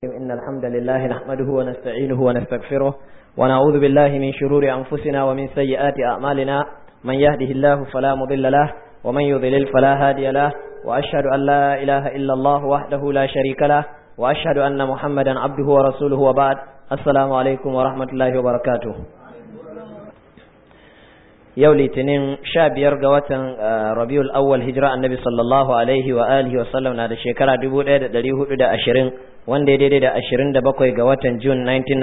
إن الحمد لله نحمده ونستعينه ونستغفره ونعوذ بالله من شرور أنفسنا ومن سيئات أعمالنا من يهده الله فلا مضل له ومن يضلل فلا هادي له وأشهد أن لا إله إلا الله وحده لا شريك له وأشهد أن محمدا عبده ورسوله وبعد السلام عليكم ورحمة الله وبركاته yau litinin sha biyar ga watan rabiul awwal hijira annabi sallallahu alaihi wa alihi wa sallam na da shekara dubu ɗaya da ɗari hudu da ashirin wanda ya daidai da ashirin da bakwai ga watan jun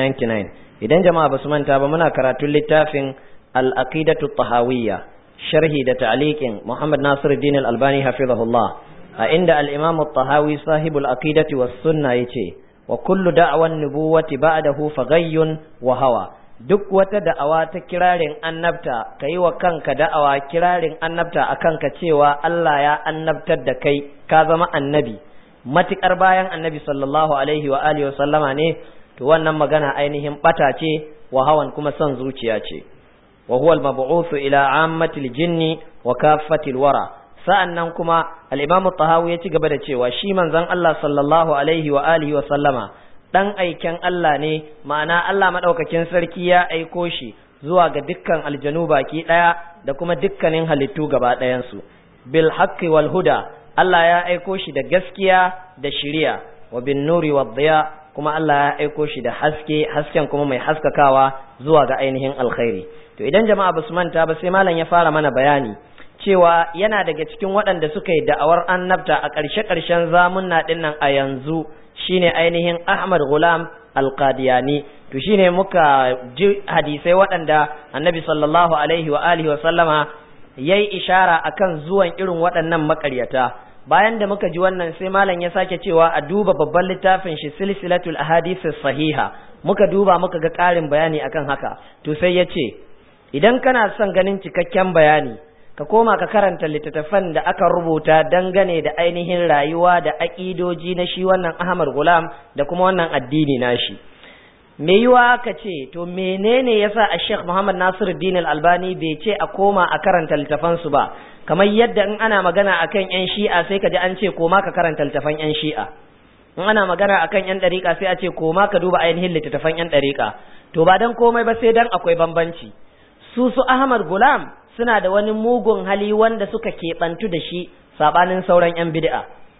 1999 idan jama'a ba su manta ba muna karatun littafin al-aqidatu tahawiyya sharhi da ta'liqin muhammad nasiruddin al-albani hafizahullah a inda al-imam at-tahawi sahibul aqidati was sunna yace wa kullu da'wan nubuwati ba'dahu faghayyun wa hawa duk wata da'awa ta kirarin annabta ka yi wa kanka da'awa kirarin annabta a kanka cewa Allah ya annabtar da kai ka zama annabi matukar bayan annabi sallallahu alaihi wa alihi sallama ne to wannan magana ainihin bata ce wa hawan kuma son zuciya ce wa huwa al-mab'uth ila ammatil jinni wa kaffatil wara sa'annan kuma al-imam at-tahawi ya ci gaba da cewa shi manzon Allah sallallahu alaihi wa alihi wa sallama ɗan aiken Allah ne ma'ana Allah maɗaukakin sarki ya aiko shi zuwa ga dukkan aljanu baki ɗaya da kuma dukkanin halittu gaba ɗayansu bil haqqi wal huda Allah ya aiko shi da gaskiya da shiriya wa bin nuri wa dhiya kuma Allah ya aiko shi da haske hasken kuma mai haskakawa zuwa ga ainihin alkhairi to idan jama'a basu manta ba sai malam ya fara mana bayani cewa yana daga cikin waɗanda suka yi da'awar annabta a ƙarshe-ƙarshen zamunna ɗin nan a yanzu shine ainihin Ahmad Ghulam Al-Qadiyani to shine muka ji hadisai waɗanda Annabi sallallahu alaihi wa alihi wa sallama yayi ishara akan zuwan irin waɗannan makaryata bayan da muka ji wannan sai malam ya sake cewa a duba babban littafin shi silsilatul ahadith sahiha muka duba muka ga ƙarin bayani akan haka to sai ya ce idan kana son ganin cikakken bayani ka koma ka karanta littattafan da aka rubuta dangane da ainihin rayuwa da aƙidoji na shi wannan Ahmad Gulam da kuma wannan addini nashi me yiwa ka ce to menene yasa a Sheikh Muhammad Nasiruddin Al-Albani bai ce a koma a karanta littafan su ba kamar yadda in ana magana akan yan Shi'a sai ka ji an ce koma ka karanta littafan yan Shi'a in ana magana akan yan ɗariƙa sai a ce koma ka duba ainihin littattafan yan ɗariƙa to ba dan komai ba sai dan akwai bambanci su su Ahmad Gulam suna da wani mugun hali wanda suka keɓantu da shi saɓanin sauran 'yan bid'a.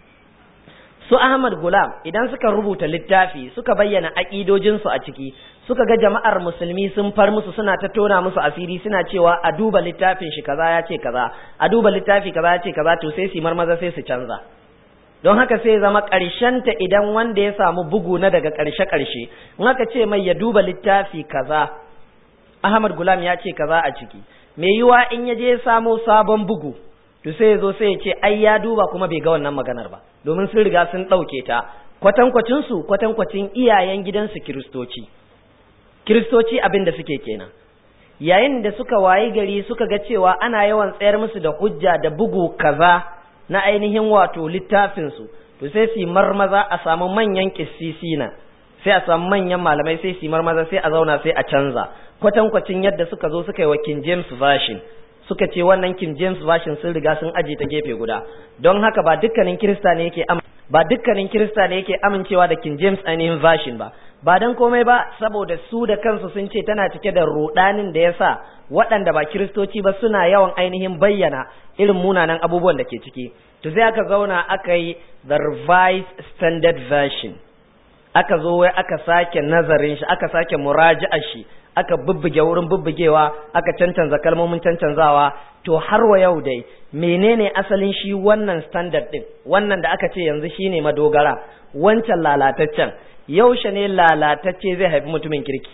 Su Ahmad Gulam idan suka rubuta littafi suka bayyana aƙidojinsu a ciki suka ga jama'ar musulmi sun far musu suna ta tona musu asiri suna cewa a duba littafin shi kaza ya ce kaza a duba littafi kaza ya ce kaza to sai su marmaza sai su canza. Don haka sai zama ta idan wanda ya samu bugu na daga ƙarshe-ƙarshe, in aka ce mai ya duba littafi kaza, Ahmad Gulam ya ce kaza a ciki, mai yiwa in ya je samo sabon bugu to sai ya zo sai ya ce ai ya duba kuma bai ga wannan maganar ba domin sun riga sun ɗauke ta kwatankwacin su kwatankwacin iyayen gidansu kiristoci kiristoci abin da suke kenan yayin da suka wayi gari suka ga cewa ana yawan tsayar musu da hujja da bugu kaza na ainihin wato littafin su to sai su marmaza a samu manyan kissisina sai a samu manyan malamai sai su marmaza sai a zauna sai a canza kwatankwacin yadda suka zo suka yi wa King James Version suka ce wannan King James Version sun riga sun aje ta gefe guda don haka ba dukkanin Kirista ne yake ba dukkanin Kirista ne yake amincewa da King James ainihin Version ba ba dan komai ba saboda su da kansu sun ce tana cike da rudanin da yasa waɗanda ba Kiristoci ba suna yawan ainihin bayyana irin munanan abubuwan da ke ciki to sai aka zauna aka yi the revised standard version aka zo wai aka sake nazarin shi aka sake muraji'ar shi aka bubbuge wurin bubbugewa aka cancanza kalmomin cancanzawa to har wa yau dai menene asalin shi wannan standard din wannan da aka ce yanzu shine madogara wancan lalataccen yaushe ne lalatacce zai haifi mutumin kirki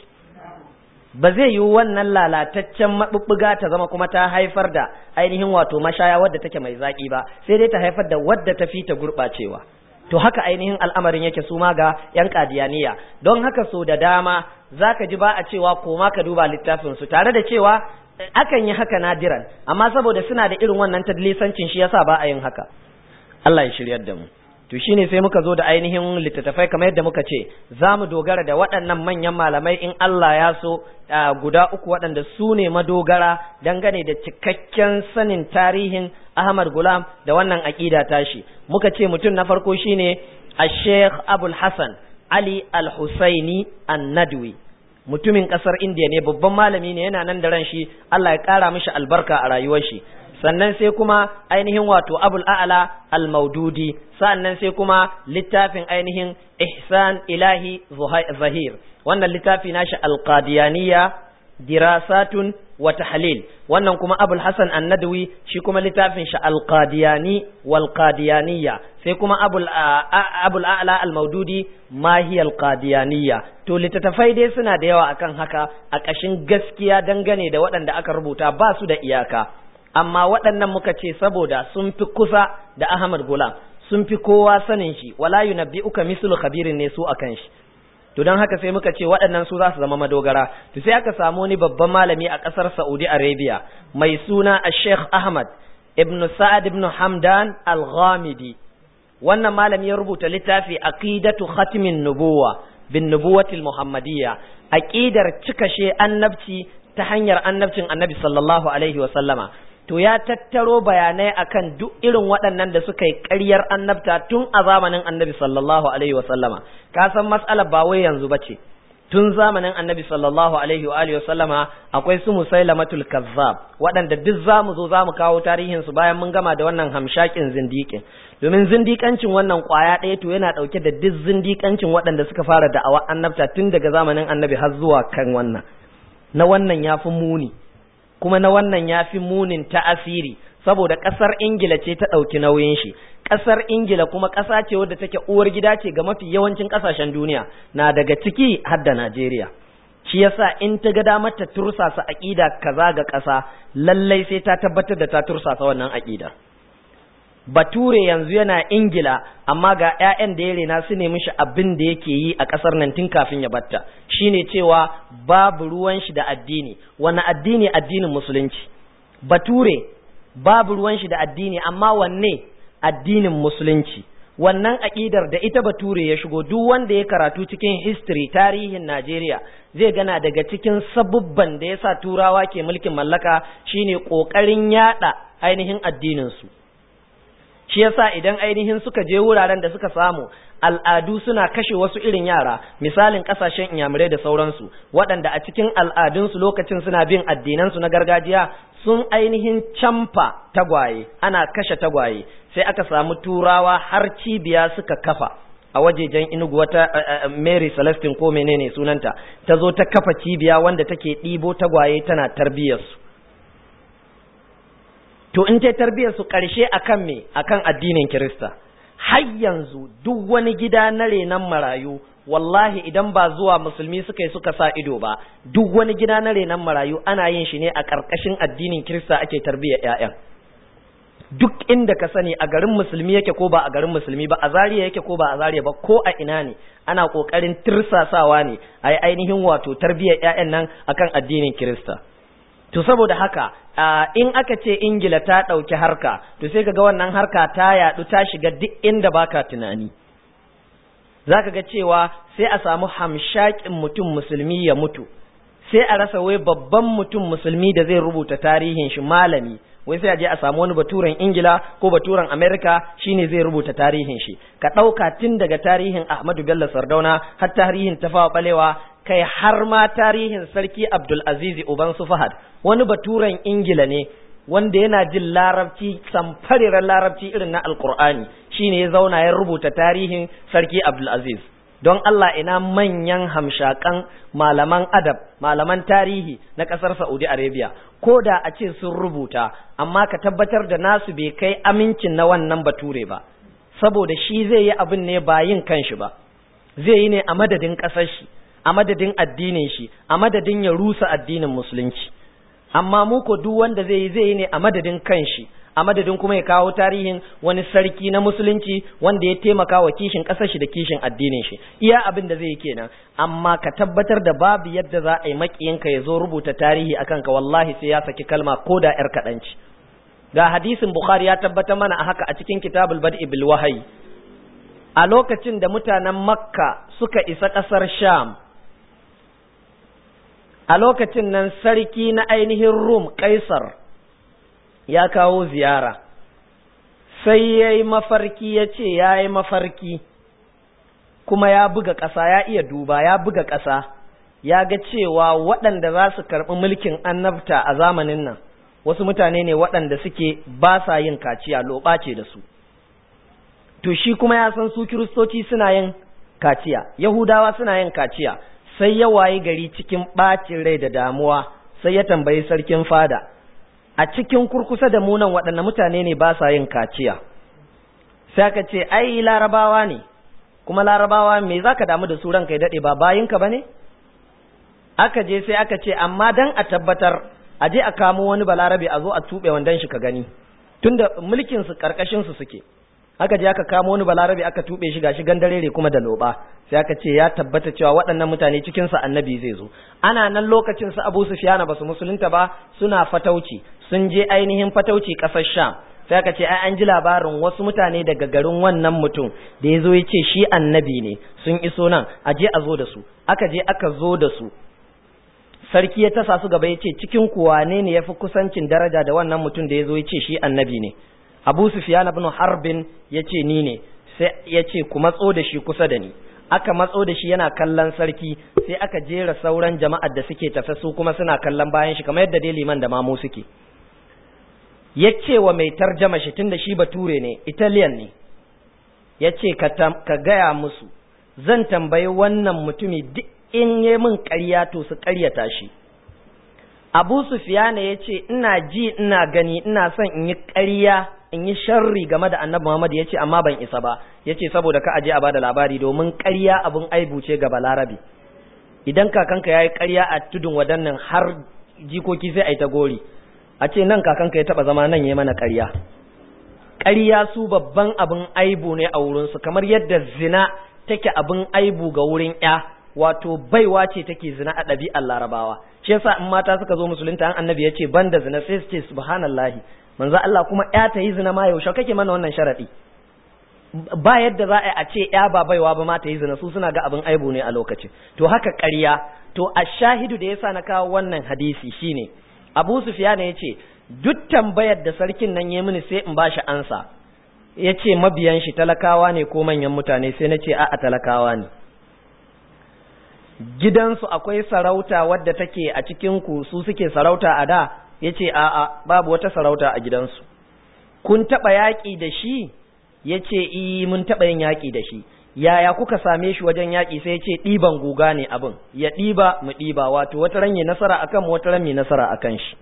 ba zai yi wannan lalataccen mabubbuga ta zama kuma ta haifar da ainihin wato mashaya wadda take mai zaki ba sai dai ta haifar da wadda ta fi ta gurɓacewa to haka ainihin al'amarin yake su ma ga ‘yan kadiyaniya don haka so da dama za ka ji ba a cewa koma ka duba littafinsu tare da cewa akan yi haka nadiran amma saboda suna da irin wannan tadlisancin shi yasa ba a yin haka Allah ya shiryar da mu to shine sai muka zo da ainihin littattafai kamar yadda muka ce za mu dogara da waɗannan manyan malamai in Allah ya so guda uku waɗanda su ne madogara dangane da cikakken sanin tarihin Ahmad Gulam da wannan aƙida tashi muka ce mutum na farko shine a Sheikh Abul Hassan Ali al-Husaini an-Nadwi mutumin kasar India ne babban malami ne yana nan da ran shi Allah ya kara mishi albarka a rayuwar shi sannan sai kuma ainihin wato Abul A'la al-Maududi sannan sai kuma littafin ainihin Ihsan Ilahi Zahir wannan littafi nashi al-Qadiyaniyya dirasatun wa tahlil wannan kuma abul hasan annadwi shi kuma littafin shi alqadiyani wal qadiyaniyya sai kuma abul abul a'la al maududi ma hiya al qadiyaniyya to littattafai dai suna da yawa akan haka a ƙashin gaskiya dangane da waɗanda aka rubuta ba su da iyaka amma waɗannan muka ce saboda sun fi kusa da Ahmad Gulam sun fi kowa sanin shi wala yunabbi'uka mislu khabirin ne su akan shi to don haka sai muka ce waɗannan su za su zama madogara to sai aka samu wani babban malami a ƙasar Saudi Arabia mai suna Sheikh Ahmad ibn Sa'ad ibn Hamdan Al-Ghamidi wannan malami ya rubuta littafi Aqidatu Khatimin Nubuwa bin Nubuwatil Muhammadiyya aqidar cikashe annabci ta hanyar annabcin Annabi sallallahu alaihi wa sallama to ya tattaro bayanai akan duk irin waɗannan da suka yi ƙaryar annabta tun a zamanin annabi sallallahu alaihi wa sallama ka san matsalar ba wai yanzu ba ce tun zamanin annabi sallallahu alaihi wa alihi wa sallama akwai su musailamatul kazzab waɗanda duk zamu zo zamu kawo tarihin su bayan mun gama da wannan hamshakin zindiƙin domin zindikancin wannan ƙwaya ɗaya to yana ɗauke da duk zindikancin waɗanda suka fara da'awa annabta tun daga zamanin annabi har zuwa kan wannan na wannan ya fi muni kuma na wannan ya fi munin ta'asiri saboda ƙasar ingila ce ta ɗauki nauyin shi ƙasar ingila kuma ƙasa ce wadda take uwar gida ce ga mafi yawancin ƙasashen duniya na daga ciki har da najeriya shi yasa in ta ga damar ta tursasa aƙida kaza ga ƙasa lallai sai ta tabbatar da ta tursasa wannan aƙida bature yanzu yana ingila amma ga 'ya'yan da ya rena su nemi shi abin da yake yi a ƙasar nan tun kafin ya batta shine cewa babu ruwan shi da addini wani addini addinin musulunci bature babu ruwan shi da addini amma wanne addinin musulunci wannan aƙidar da ita bature ya shigo duk wanda ya karatu cikin history tarihin Najeriya zai gana daga cikin sabubban da yasa turawa ke mulkin mallaka shine ƙoƙarin yada ainihin addinin su shi yasa idan ainihin suka je wuraren da suka samu al'adu suna kashe wasu irin yara misalin kasashen inyamurai da sauransu waɗanda a cikin al'adunsu lokacin suna bin addinansu na gargajiya sun ainihin camfa tagwaye ana kashe tagwaye sai aka samu turawa har cibiya suka kafa a wajejen inugu wata mary celestine ko menene sunanta ta zo ta kafa cibiya wanda take ɗibo tagwaye tana tarbiyyarsu to in ta tarbiyyar su ƙarshe akan me akan addinin Kirista har yanzu duk wani gida na renon marayu wallahi idan ba zuwa musulmi suka yi suka sa ido ba duk wani gida na renon marayu ana yin shi ne a ƙarƙashin addinin Kirista ake tarbiyyar ƴaƴan duk inda ka sani a garin musulmi yake ko ba a garin musulmi ba a zariya yake ko ba a zariya ba ko a ina ne ana ƙoƙarin tirsasawa ne a yi ainihin wato tarbiyyar ƴaƴan nan akan addinin Kirista to saboda haka in aka ce ingila ta ɗauki harka to sai kaga wannan harka ta yaɗu ta shiga duk inda baka tunani za ka ga cewa sai a samu hamshakin mutum musulmi ya mutu sai a rasa wai babban mutum musulmi da zai rubuta tarihin shi malami wai sai a je a samu wani baturen ingila ko baturen amerika shine zai rubuta tarihin shi ka ɗauka tun daga tarihin ahmadu bello sardauna har tarihin tafawa balewa kai har ma tarihin sarki abdul azizi uban su fahad wani baturen ingila ne wanda yana jin larabci samfariran larabci irin na alkur'ani shine ya zauna ya rubuta tarihin sarki abdul aziz don Allah ina manyan hamshakan malaman adab malaman tarihi na ƙasar Saudi Arabia ko da a ce sun rubuta amma ka tabbatar da nasu bai kai amincin na wannan bature ba saboda shi zai yi abin ne ba yin kanshi ba zai yi ne a madadin ƙasar shi a madadin addinin shi a madadin ya rusa addinin musulunci amma mu ko duk wanda zai yi zai yi ne a madadin kanshi a madadin kuma ya kawo tarihin wani sarki na musulunci wanda ya taimaka wa kishin ƙasar shi da kishin addinin shi iya abin da zai yi kenan amma ka tabbatar da babu yadda za a yi makiyinka ya zo rubuta tarihi akan ka wallahi sai ya saki kalma ko da yar kaɗanci ga hadisin bukhari ya tabbatar mana a haka a cikin kitabul bad'i bil wahyi a lokacin da mutanen makka suka isa ƙasar sham a lokacin nan sarki na ainihin rum kaisar ya kawo ziyara sai ya yi mafarki ya ce ya yi mafarki kuma ya buga ƙasa ya iya duba ya buga ƙasa ya ga cewa waɗanda za su karɓi mulkin annabta a zamanin nan wasu mutane ne waɗanda suke ba sa yin kaciya loɓa ce da su to shi kuma ya san su kiristoci suna yin kaciya yahudawa suna yin kaciya sai ya wayi gari cikin ɓacin rai da damuwa sai ya tambayi sarkin fada a cikin kurkusa da munan waɗanne mutane ne ba sa yin kaciya sai aka ce ai larabawa ne kuma larabawa me za ka damu da su ranka ya daɗe ba bayinka ba ne aka je sai aka ce amma dan a tabbatar a je a kamo wani balarabe a zo a tuɓe wandan shi ka gani tunda mulkin su karkashin su suke aka je aka kamo wani balarabe aka tuɓe shi gashi gandarere kuma da loba sai aka ce ya tabbata cewa waɗannan mutane cikin sa annabi zai zo ana nan lokacin su Abu Sufyan ba su musulunta ba suna fatauci sun je ainihin fatauci ƙasar Sham sai aka ce ai an ji labarin wasu mutane daga garin wannan mutum da ya zo ya ce shi annabi ne sun iso nan a je a zo da su aka je aka zo da su sarki ya tasa su gaba ya ce cikin kuwa ne ne ya fi kusancin daraja da wannan mutum da ya zo ya ce shi annabi ne abu sufiyan ibn harbin ya ce ni ne sai ya ce ku matso da shi kusa da ni aka matso da shi yana kallon sarki sai aka jera sauran jama'ar da suke tafe su kuma suna kallon bayan shi kamar yadda dai liman da mamu suke ya ce wa mai tarjama shi tunda shi bature ne italian ne ya ce ka gaya musu zan tambayi wannan mutumi duk in yi min ƙarya to su ƙaryata shi abu sufiyana ya ce ina ji ina gani ina son in yi ƙarya in yi sharri game da annabi muhammad ya ce amma ban isa ba ya ce saboda ka aje a bada labari domin ƙarya abin aibu ce ga balarabi idan kakanka ya yi ƙarya a tudun wadannan har jikoki sai a yi ta gori a ce nan kakanka ya taɓa zama nan ya mana ƙarya ƙarya su babban abin aibu ne a wurinsu kamar yadda zina take abin aibu ga wurin ya wato baiwa ce take zina a ɗabi'ar larabawa shi yasa in mata suka zo musulunta an annabi ya ce ban da zina sai su ce subhanallahi manzo Allah kuma ya ta yi zina ma yaushe kake mana wannan sharadi ba yadda za a ce ya ba baiwa ba ma ta yi zina su suna ga abin aibu ne a lokacin to haka ƙarya to a shahidu da yasa na kawo wannan hadisi shine Abu Sufyan ya ce duk tambayar da sarkin nan ya mini sai in bashi ansa ya ce mabiyan shi talakawa ne ko manyan mutane sai na ce a'a talakawa ne gidansu akwai sarauta wadda take a cikin ku su suke sarauta a da yace a'a babu wata sarauta a gidansu kun taba yaki da shi yace i mun taba yin yaki da shi yaya kuka same shi wajen yaki sai yace diban guga ne abin ya diba mu diba wato wata ran yi nasara akan mu wata ran mai nasara akan shi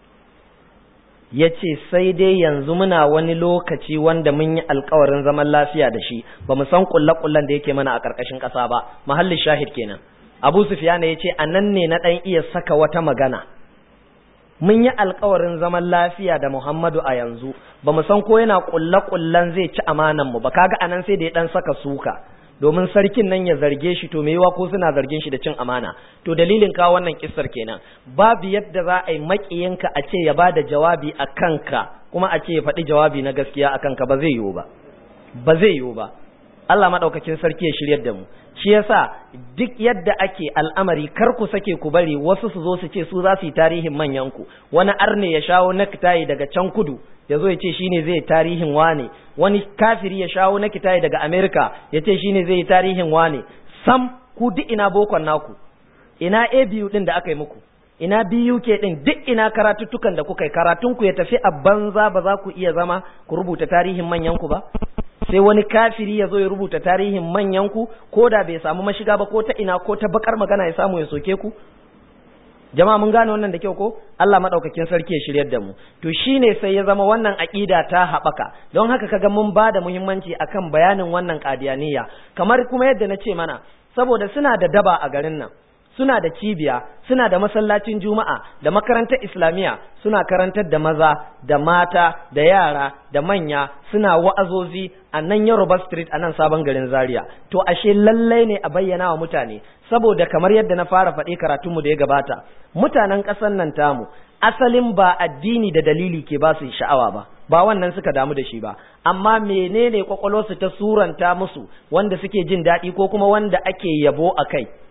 yace sai dai yanzu muna wani lokaci wanda mun yi alkawarin zaman lafiya da shi ba mu san kullakullan da yake mana a karkashin ƙasa ba mahallin shahid kenan abu sufiyana ya ce a nan ne na ɗan iya saka wata magana mun yi alkawarin zaman lafiya da muhammadu a yanzu ba mu san ko yana ƙulle-ƙullen zai ci amanan mu ba kaga anan sai da ya ɗan saka suka domin sarkin nan ya zarge shi to mai ko suna zargin shi da cin amana to dalilin kawo wannan kissar kenan babu yadda za a yi maƙiyinka a ce ya ba da jawabi a kanka kuma a ce ya faɗi jawabi na gaskiya a kanka ba zai yiwu ba ba zai yiwu ba Allah maɗaukakin sarki ya shiryar da mu shi yasa duk yadda ake al'amari kar ku sake ku bari wasu su zo su ce su za su yi tarihin manyan ku wani arne ya shawo nakitayi daga can kudu ya zo ya ce shine zai tarihin wane wani kafiri ya shawo nakitayi daga Amerika ya ce shine zai yi tarihin wane sam ku duk ina bokon naku ina ABU din da aka yi muku ina BUK din duk ina karatuttukan da kuka yi karatun ku ya tafi a banza ba za ku iya zama ku rubuta tarihin manyan ku ba sai wani kafiri ya zo ya rubuta tarihin manyan ku ko da bai samu mashiga ba ko ta ina ko ta bakar magana ya samu ya soke ku jama'a mun gane wannan da kyau ko Allah madaukakin sarki ya shiryar da mu to shine sai ya zama wannan aqida ta haɓaka don haka kaga mun ba da muhimmanci akan bayanin wannan qadiyaniya kamar kuma yadda na ce mana saboda suna da daba a garin nan suna da cibiya suna da masallacin juma'a da makarantar islamiyya suna karantar da maza da mata da yara da manya suna wa'azozi a nan yoruba street a nan sabon garin zaria to ashe lallai ne a bayyana wa mutane saboda kamar yadda na fara faɗi karatunmu da ya gabata mutanen ƙasar nan tamu asalin ba addini da dalili ke ba su sha'awa ba ba wannan suka damu da shi ba amma menene kwakwalwarsu ta suranta musu wanda suke jin daɗi ko kuma wanda ake yabo a kai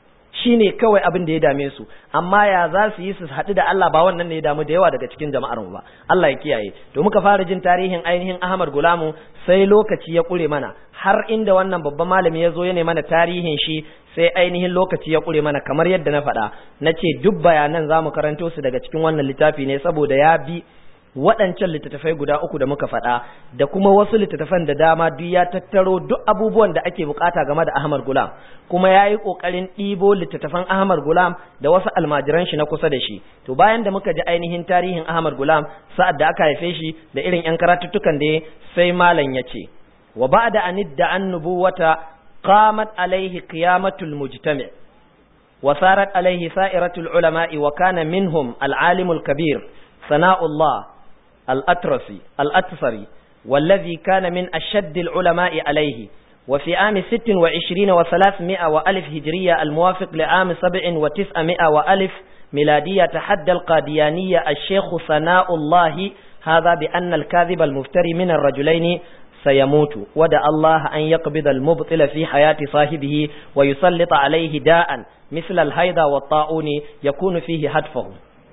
shine kawai abin da ya dame su amma ya za su yi su haɗu da Allah ba wannan ne ya damu da yawa daga cikin jama'ar mu ba Allah ya kiyaye to muka fara jin tarihin ainihin Ahmad Gulamu sai lokaci ya kure mana har inda wannan babban malami ya zo ya ne mana tarihin shi sai ainihin lokaci ya kure mana kamar yadda na faɗa na ce duk bayanan za mu karanto su daga cikin wannan littafi ne saboda ya bi waɗancan littattafai guda uku da muka faɗa da kuma wasu littattafan da dama duk ya tattaro duk abubuwan da ake bukata game da Ahmad Gulam kuma ya yi ƙoƙarin ɗibo littattafan Ahmad Gulam da wasu almajiran shi na kusa da shi to bayan da muka ji ainihin tarihin Ahmad Gulam sa'ad da aka haife shi da irin ƴan karatuttukan da sai malam ya ce wa ba'da an idda an nubuwata qamat alaihi qiyamatul mujtami' wa sarat alaihi sa'iratul ulama'i wa kana minhum al-alimul kabir sana'ullah الأترسي الأتفري والذي كان من أشد العلماء عليه وفي عام ست وعشرين وثلاثمائة وألف هجرية الموافق لعام سبع وتسعمائة وألف ميلادية تحدى القاديانية الشيخ ثناء الله هذا بأن الكاذب المفتري من الرجلين سيموت ودع الله أن يقبض المبطل في حياة صاحبه ويسلط عليه داء مثل الهيضة والطاعون يكون فيه هدفه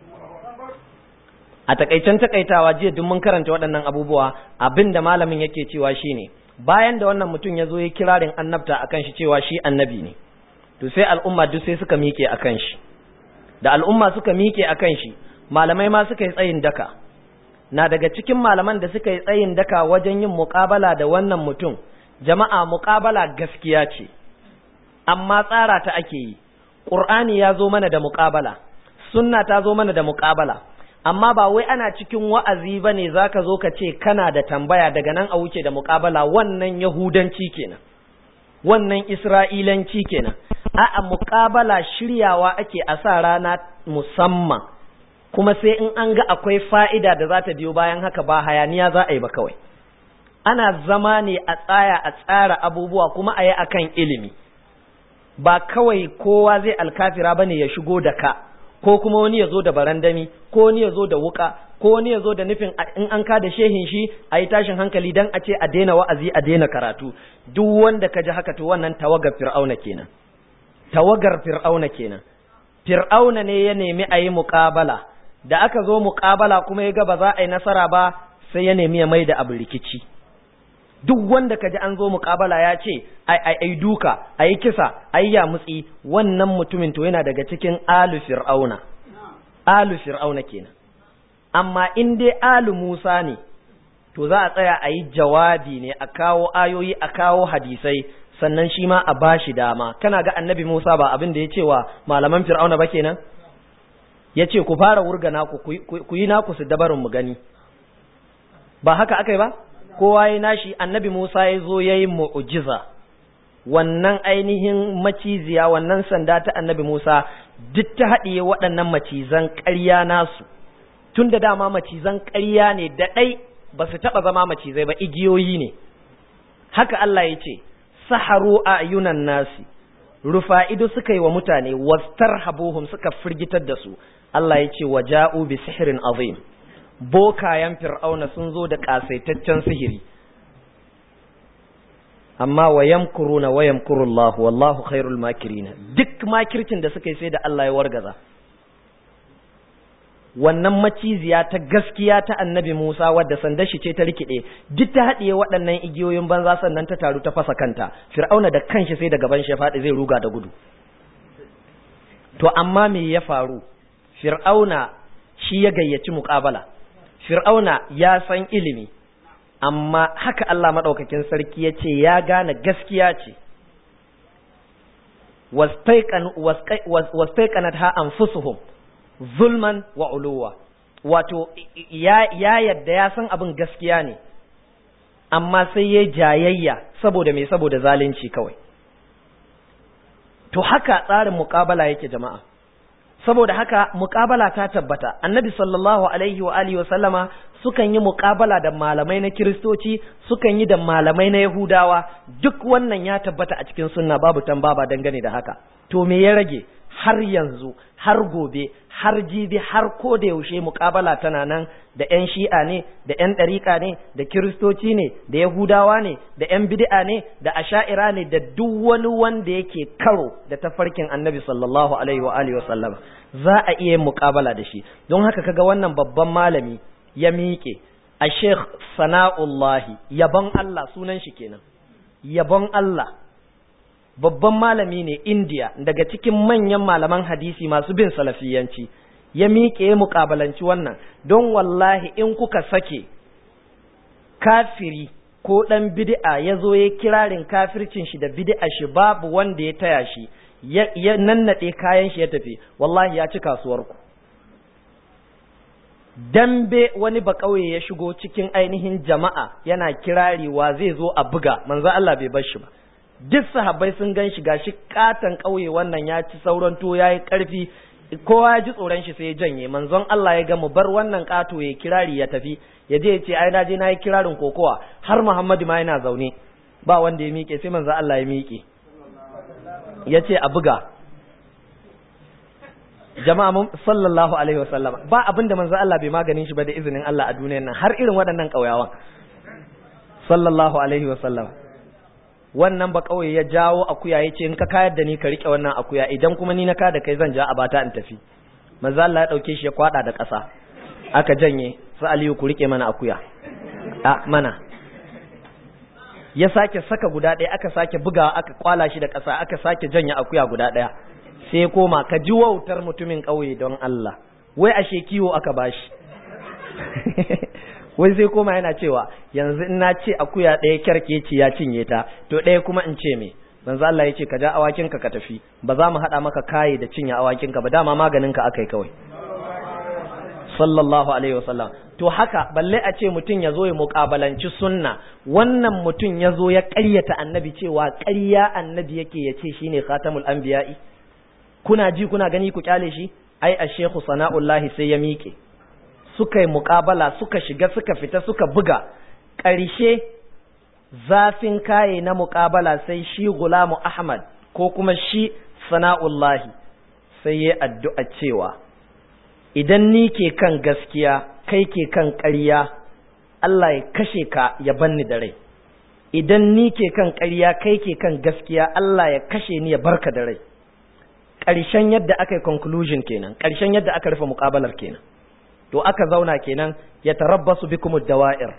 a takaicen takaitawa jiya duk mun karanta waɗannan abubuwa abinda malamin yake cewa shine bayan da wannan mutum ya zo ya kirarin annabta akan shi cewa shi annabi ne to sai al'umma duk sai suka miƙe akan shi da al'umma suka miƙe akan shi malamai ma suka yi tsayin daka na daga cikin malaman da suka yi tsayin daka wajen yin muƙabala da wannan mutum jama'a muƙabala gaskiya ce amma tsara ta ake yi ƙur'ani ya zo mana da muƙabala sunna ta zo mana da muƙabala amma ba wai ana cikin wa'azi ba ne za ka zo ka ce kana da tambaya daga nan a wuce da muƙabala wannan yahudanci kenan wannan isra'ilanci kenan a'a muƙabala shiryawa ake a sa rana musamman kuma sai in an ga akwai fa'ida da za ta biyo bayan haka ba hayaniya za a yi ba kawai ana zama ne a tsaya a tsara abubuwa kuma a yi akan ilimi ba kawai kowa zai alkafira ba ne ya shigo da ka ko kuma wani ya zo da barandami ko wani ya zo da wuka ko wani ya zo da nufin in an ka da shehin shi a yi tashin hankali don a ce a daina wa'azi a daina karatu duk wanda ka ji haka to wannan tawagar fir'auna kenan tawagar fir'auna kenan fir'auna ne ya nemi a yi muƙabala da aka zo muƙabala kuma ya ga ba za a yi nasara ba sai ya nemi ya mai da abu rikici duk wanda ka ji an zo muƙabala ya ce ai duka a yi kisa a yi yamutsi wannan mutumin to yana daga cikin alu fir'auna alu fir'auna kenan amma in dai alu musa ne to za a tsaya a yi jawabi ne a kawo ayoyi a kawo hadisai sannan shi ma a bashi dama kana ga annabi musa ba abin da ya ce wa malaman fir'auna ba kenan ya ce ku fara wurga naku ku yi naku su dabarin mu gani ba haka aka yi ba kowa ya nashi annabi Musa ya zo ya yi mu'ujiza wannan ainihin maciziya wannan sanda ta annabi Musa duk ta haɗiye waɗannan macizan ƙarya nasu tun da dama macizan ƙarya ne da ɗai ba su taɓa zama macizai ba igiyoyi ne haka Allah ya ce saharu a yunan nasi rufa ido suka yi wa mutane wastar habuhum suka firgitar da su Allah ya ce wa ja'u bi sihirin azim bokayen fir'auna sun zo da ƙasaitaccen sihiri amma wa yamkuruna wa yamkurullahu wallahu khairul makirina duk makircin da suka yi sai da Allah ya wargaza wannan maciziya ta gaskiya ta annabi Musa wadda sandar shi ce ta rikide duk ta haɗiye waɗannan igiyoyin banza sannan ta taru ta fasa kanta fir'auna da kanshi sai da gaban shi faɗi zai ruga da gudu to amma me ya faru fir'auna shi ya gayyaci muƙabala fir'auna ya san ilimi amma haka Allah maɗaukakin sarki ya ce ya gane gaskiya ce wastaiƙanat ha anfusuhum zulman wa uluwa wato ya yadda ya san abin gaskiya ne amma sai ya jayayya saboda mai saboda zalunci kawai to haka tsarin muƙabala yake jama'a saboda haka muƙabala ta tabbata annabi sallallahu alaihi wa alihi wa sallama sukan yi muƙabala da malamai na kiristoci sukan yi da malamai na yahudawa duk wannan ya tabbata a cikin sunna babu tambaba dangane da haka to me ya rage har yanzu har gobe har jibi har ko da yaushe muƙabala tana nan da 'yan shi'a ne da 'yan ɗariƙa ne da kiristoci ne da yahudawa ne da 'yan bid'a ne da asha'ira ne da duk wani wanda yake karo da tafarkin annabi sallallahu alaihi wa alihi wa sallama za a iya yin muƙabala da shi don haka kaga wannan babban malami ya miƙe a sheikh sana'ullahi yabon Allah sunan shi kenan yabon Allah babban malami ne India daga cikin manyan malaman hadisi masu bin salafiyanci ya miƙe ya muƙabalanci wannan don wallahi in kuka sake kafiri ko ɗan bid'a ya zo ya kirarin kafircin shi da bid'a shi babu wanda ya taya shi ya nannaɗe kayan shi ya tafi wallahi ya ci kasuwarku dambe wani ba ƙauye ya shigo cikin ainihin jama'a yana kirari wa zai zo a buga manzo Allah bai bar shi ba duk sahabbai sun gan shi gashi katan ƙauye wannan ya ci sauran to yayi ƙarfi kowa ya ji tsoron shi sai ya janye manzon Allah ya ga mu bar wannan ƙato ya kirari ya tafi ya je ya ce ai na je na yi kirarin kokowa har Muhammadu ma yana zaune ba wanda ya miƙe sai manzon Allah ya miƙe ya ce a buga jama'a mun sallallahu alaihi wasallam ba abin da manzo Allah bai maganin shi ba da izinin Allah a duniyar nan har irin waɗannan ƙauyawan sallallahu alaihi wasallam wannan ba ƙauye ya jawo akuya ya ce in ka kayar da ni ka rike wannan akuya idan kuma ni na ka da kai zan ja a bata in tafi manzo Allah ya dauke shi ya kwada da ƙasa aka janye su Aliyu ku rike mana akuya a mana ya sake saka guda ɗaya aka sake bugawa aka kwala shi da ƙasa aka sake janye akuya guda ɗaya sai koma ka ji wautar mutumin ƙauye don Allah wai ashe kiwo aka bashi wai sai koma yana cewa yanzu in na ce akuya ɗaya kyarkeci ya cinye ta to ɗaya kuma in ce me manzo Allah ya ce ka ja awakinka ka tafi ba za mu haɗa maka kaye da cinye awakinka ba dama maganin ka akai kawai sallallahu alaihi wasallam to haka balle a ce mutum ya zo ya muƙabalanci sunna wannan mutum ya zo ya ƙaryata annabi cewa ƙarya annabi yake ya ce shine khatamul anbiya'i kuna ji kuna gani ku kyale shi ai a shekhu sana'ullahi sai ya miƙe suka yi muƙabala suka shiga suka fita suka buga ƙarshe zafin kaye na muƙabala sai shi gulamu ahmad ko kuma shi sana'ullahi sai ya addu'a cewa idan ni ke kan gaskiya kai ke kan ƙarya Allah ya kashe ka ya banni da rai idan ni ke kan ƙarya kai ke kan gaskiya Allah ya kashe ni ya barka da rai ƙarshen yadda aka yi conclusion kenan ƙarshen yadda aka rufe muƙabalar kenan to aka zauna kenan ya tarabbasu bikum dawa'ir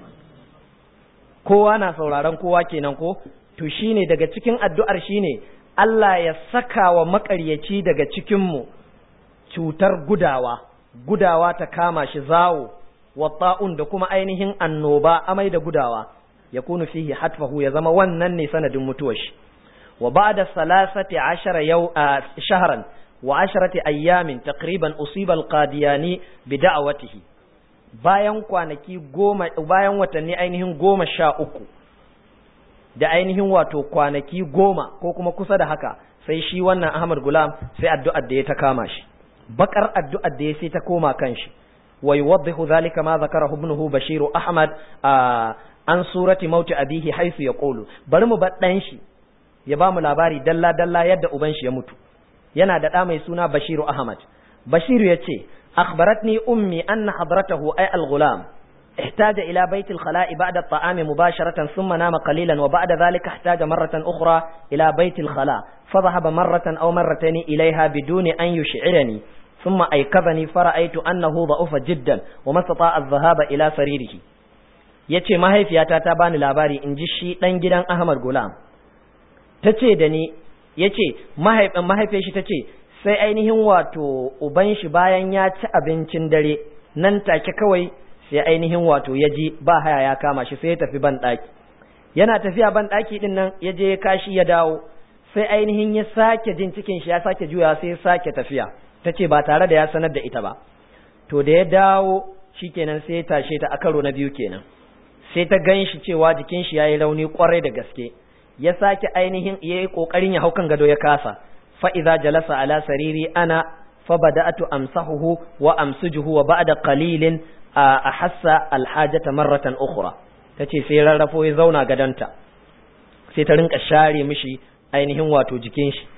kowa na sauraron kowa kenan ko to shine daga cikin addu'ar shine Allah ya saka wa maƙaryaci daga cikin mu cutar gudawa gudawa ta kama shi zawo wa ta'un da kuma ainihin annoba amai da gudawa yakunu fihi hatfahu ya zama wannan ne sanadin mutuwar shi وبعد ثلاثة عشر يو... آه شهرا وعشرة أيام تقريبا أصيب القادياني بدعوته bayan kwanaki goma bayan watanni ainihin goma sha uku da ainihin wato kwanaki goma ko kuma kusa da haka sai shi wannan Ahmad Gulam sai addu'ar da ya ta kama shi bakar addu'ar da ya sai ta koma kan shi wa yuwaddihu zalika ma zakarahu ibnuhu Bashir Ahmad an surati mauti abihi haythu yaqulu bari mu bar dan shi ya ba mu labari dalla-dalla yadda uban shi ya mutu yana da ɗa mai suna Bashiru Ahmad Bashiru ya ce akhbaratni ummi anna hadratahu ay al-ghulam احتاج إلى بيت الخلاء بعد الطعام مباشرة ثم نام قليلا وبعد ذلك احتاج مرة أخرى إلى بيت الخلاء فذهب مرة أو مرتين إليها بدون أن يشعرني ثم أيقظني فرأيت أنه ضعف جدا وما استطاع الذهاب إلى سريره yace mahaifiyata ta bani labari in ji shi ɗan gidan Ahmad Gulam ta ce da ni ya ce mahaifin shi ta ce sai ainihin wato uban shi bayan ya ci abincin dare nan take kawai sai ainihin wato ya ji ba haya ya kama shi sai ya tafi ban ɗaki yana tafiya ban ɗaki ɗin nan ya je kashi ya dawo sai ainihin ya sake jin cikin shi ya sake juya sai ya sake tafiya ta ce ba tare da ya sanar da ita ba to da ya dawo shikenan sai ya tashe ta a karo na biyu kenan sai ta gan shi cewa jikin shi ya yi rauni kwarai da gaske ya sake ainihin ya yi ƙoƙarin ya hau kan gado ya kasa fa'iza jalasa ala sariri ana fa bada'atu amsahuhu wa amsujuhu wa ba'da qalilin a hassa alhajata marratan ukhra tace sai rarrafo ya zauna gadanta sai ta rinka share mishi ainihin wato jikin shi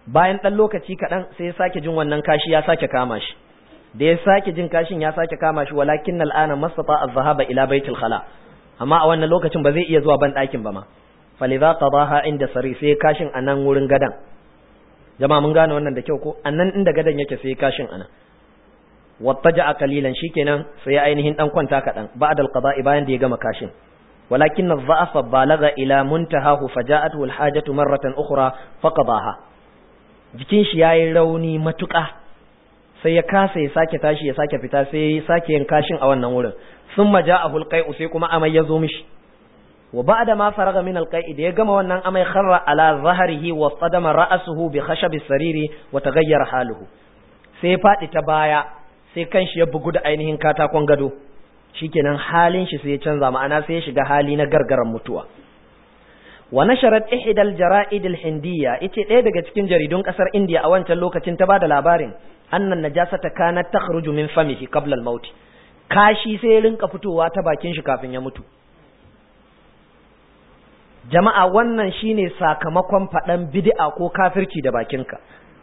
bayan ɗan lokaci kaɗan sai ya sake jin wannan kashi ya sake kama shi da ya sake jin kashin ya sake kama shi walakin al'ana mastata az-zahaba ila baitul khala amma a wannan lokacin ba zai iya zuwa ban ɗakin ba ma falidha qadaha inda sari sai kashin anan wurin gadan jama'a mun gane wannan da kyau ko anan inda gadan yake sai kashin anan wattaja'a qalilan shikenan sai ya ainihin dan kwanta kadan ba'da al-qada'i bayan da ya gama kashin walakin adh-dha'fa balagha ila muntahahu faja'atuhu al-hajatu marratan ukhra faqadaha jikin shi yayi rauni matuƙa sai ya kasa ya sake tashi ya sake fita sai ya sake yin kashin a wannan wurin thumma ja'ahu al-qai'u sai kuma amai ya zo mishi wa ba'da ma faraga min al-qai'i da ya gama wannan amai kharra ala zahrihi wa qadama ra'suhu bi khashabi sariri wa taghayyara haluhu sai ya fadi ta baya sai kanshi ya bugu da ainihin katakon gado shikenan halin shi sai ya canza ma'ana sai ya shiga hali na gargaran mutuwa wa nasharat ihda al-jara'id al-hindiyya ite ɗaya daga cikin jaridun kasar India a wancan lokacin ta bada labarin annan najasata kanat takhruju min famihi qabla al-maut kashi sai ya rinka fitowa ta bakin shi kafin ya mutu jama'a wannan shine sakamakon faɗan bid'a ko kafirci da bakinka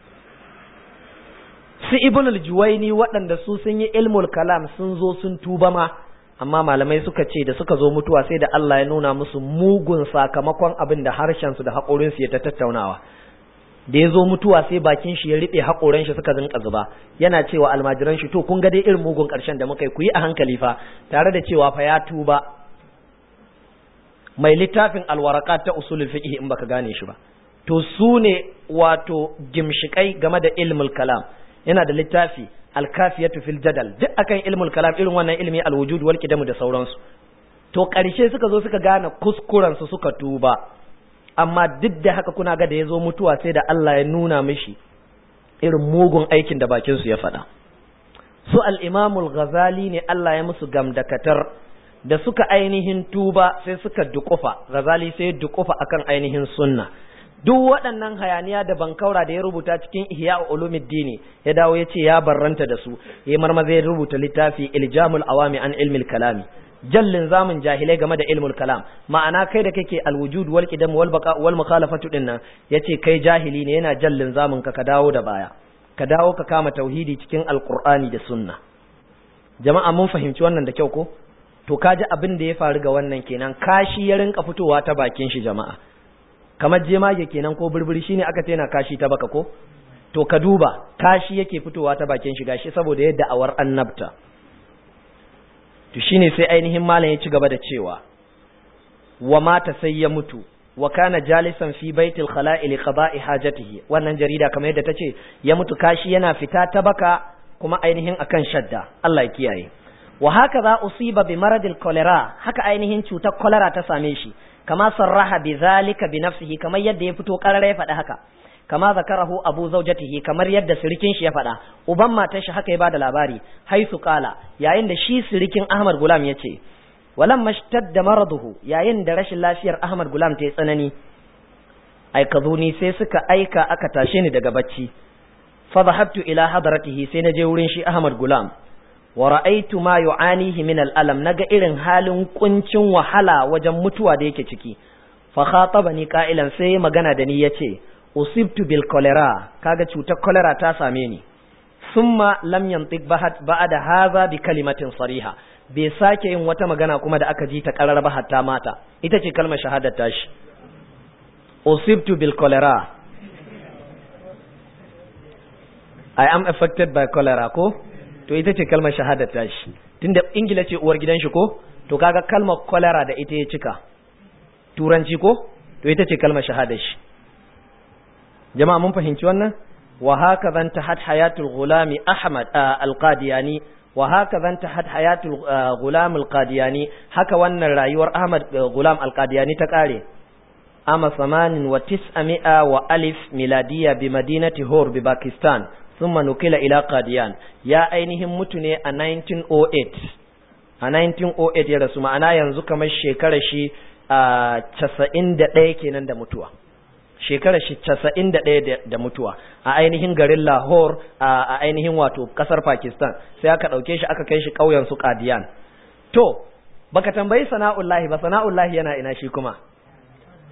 su ibn al-juwaini waɗanda su sun yi ilmul kalam sun zo sun tuba ma amma malamai suka ce da suka zo mutuwa sai da Allah ya nuna musu mugun sakamakon abin da harshen su da haƙorin su ya ta tattaunawa da ya zo mutuwa sai bakin shi ya riɓe haƙoran shi suka zinka zuba yana cewa almajiran shi to kun ga dai irin mugun ƙarshen da muka yi ku yi a hankali fa tare da cewa fa ya tuba mai littafin alwaraka ta usulul fiqh in baka gane shi ba to su ne wato gimshikai game da ilmul kalam yana da littafi alkafiyatu fil jadal duk akan ilmul kalam irin wannan ilmi alwujud wal qidam da sauransu to karshe suka zo suka gane kuskuren su suka tuba amma duk da haka kuna ga da yazo mutuwa sai da Allah ya nuna mishi irin mugun aikin da bakin su ya faɗa su al-imam al-ghazali ne Allah ya musu gamdakatar da suka ainihin tuba sai suka dukufa ghazali sai dukufa akan ainihin sunna duk waɗannan hayaniya da bankaura da ya rubuta cikin ihya ulumuddin ya dawo ya ce ya barranta da su ya marmaza ya rubuta littafi iljamul awami an ilmil kalami jallin zamun jahilai game da ilmul kalam ma'ana kai da kake alwujud wal qidam wal baqa wal mukhalafatu din nan yace kai jahili ne yana jallin zamun ka ka dawo da baya ka dawo ka kama tauhidi cikin alqur'ani da sunna jama'a mun fahimci wannan da kyau ko to kaji abin da ya faru ga wannan kenan kashi ya rinka fitowa ta bakin shi jama'a kamar jemage kenan ko burburi shine aka ce na kashi ta baka ko to ka duba kashi yake fitowa ta bakin shi gashi saboda yadda awar annabta to shine sai ainihin malam ya ci gaba da cewa wa mata sai ya mutu wa kana jalisan fi baitil khala'i li qada'i hajatihi wannan jarida kamar yadda tace ya mutu kashi yana fita ta baka kuma ainihin akan shadda Allah ya kiyaye wa haka za usiba bi maradil cholera haka ainihin cutar cholera ta same shi kama sarraha bi zalika bi nafsihi kamar yadda ya fito karara ya faɗi haka kama zakarahu abu zaujatihi kamar yadda sirikin shi ya faɗa uban matar shi haka ya bada labari haisu kala yayin da shi sirikin Ahmad Gulam ya ce walam mashtadda maraduhu yayin da rashin lafiyar Ahmad Gulam ta yi tsanani aikazuni sai suka aika aka tashe ni daga bacci fa dhahabtu ila hadratihi sai na je wurin shi Ahmad Gulam wa ra'aytu ma yu'anihi min al-alam naga irin halin kuncin wahala wajen mutuwa da yake ciki fa khatabani qa'ilan sai magana da ni yace usibtu bil cholera kaga cutar cholera ta same ni summa lam yantiq ba'da hadha bi kalimatin sariha bai sake yin wata magana kuma da aka ji ta karar ba hatta mata ita ce kalmar shahadar tashi usibtu bil cholera i am affected by cholera ko to ita ce kalmar shahadar tashi tunda ingila ce uwar gidan shi ko to kaga kalmar cholera da ita ya cika turanci ko to ita ce kalmar shahadar shi jama'a mun fahimci wannan wa haka zan tahat hayatul gulami ahmad alqadiyani wa haka zan tahat hayatul gulam alqadiyani haka wannan rayuwar ahmad gulam alqadiyani ta kare ama samanin wa tis'ami'a wa alif miladiya bi madinati hor bi pakistan thumma nukila ila qadiyan ya ainihin mutu ne a 1908 a 1908 ya rasu ma'ana yanzu kamar shekarar shi a 91 kenan da mutuwa shekarar shi casa'in da ɗaya da mutuwa a ainihin garin Lahore a ainihin wato ƙasar Pakistan sai aka ɗauke shi aka kai shi ƙauyen su Qadian to baka tambayi sana'ullahi ba sana'ullahi yana ina shi kuma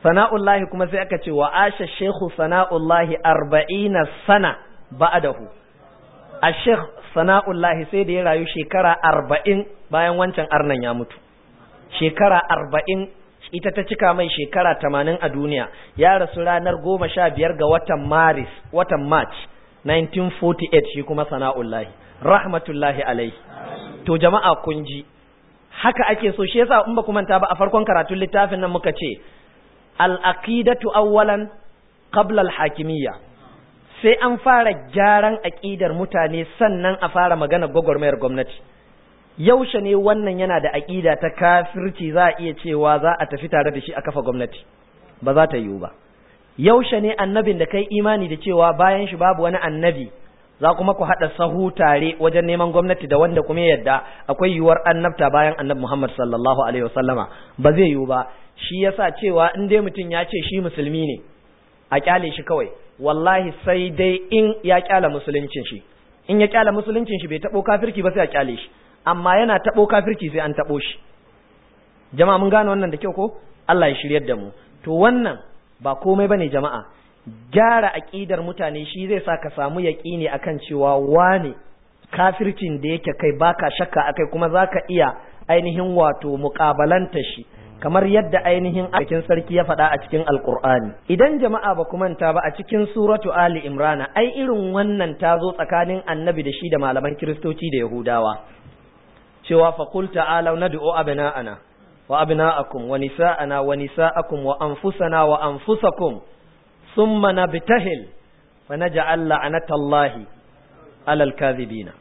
sana'ullahi kuma sai aka ce wa asha shekhu sana'ullahi arba'ina sana ba'adahu a shekh sana'ullahi sai da ya rayu shekara arba'in bayan wancan arnan ya mutu shekara arba'in ita ta cika mai shekara tamanin a duniya ya rasu ranar goma sha biyar ga watan maris watan march 1948 shi kuma sana'ullahi rahmatullahi alaihi to jama'a kun ji haka ake so shi yasa in ba ku manta ba a farkon karatun littafin nan muka ce al-aqidatu awwalan qabla al-hakimiyya sai an fara gyaran aqidar mutane sannan a fara magana gwagwarmayar gwamnati yaushe ne wannan yana da aqida ta kafirci za a iya cewa za a tafi tare da shi a kafa gwamnati ba za ta yiwu ba yaushe ne annabin da kai imani da cewa bayan shi babu wani annabi za kuma ku haɗa sahu tare wajen neman gwamnati da wanda kuma yadda akwai yiwuwar annabta bayan annabi Muhammad sallallahu alaihi wasallama ba zai yiwu ba shi yasa cewa in dai mutum ya ce shi musulmi ne a kyale shi kawai wallahi sai dai in ya kyala musuluncin shi in ya kyala musuluncin shi bai taɓo kafirki ba sai a kyale shi amma yana taɓo kafirki sai an taɓo shi jama'a mun gane wannan da kyau ko Allah ya shiryar da mu to wannan ba komai bane jama'a gyara aqidar mutane shi zai sa ka samu yaqini akan cewa wane kafircin da yake kai baka shakka akai kuma zaka iya ainihin wato muqabalanta shi kamar yadda ainihin cikin sarki ya faɗa a cikin alqur'ani idan jama'a ba ku manta ba a cikin suratu ali imrana ai irin wannan ta zo tsakanin annabi da shi da malaman kiristoci da yahudawa cewa faqul ta'alu nad'u abna'ana wa abna'akum wa nisa'ana wa nisa'akum wa anfusana wa anfusakum thumma nabtahil fa naj'al la'natallahi 'alal kadhibina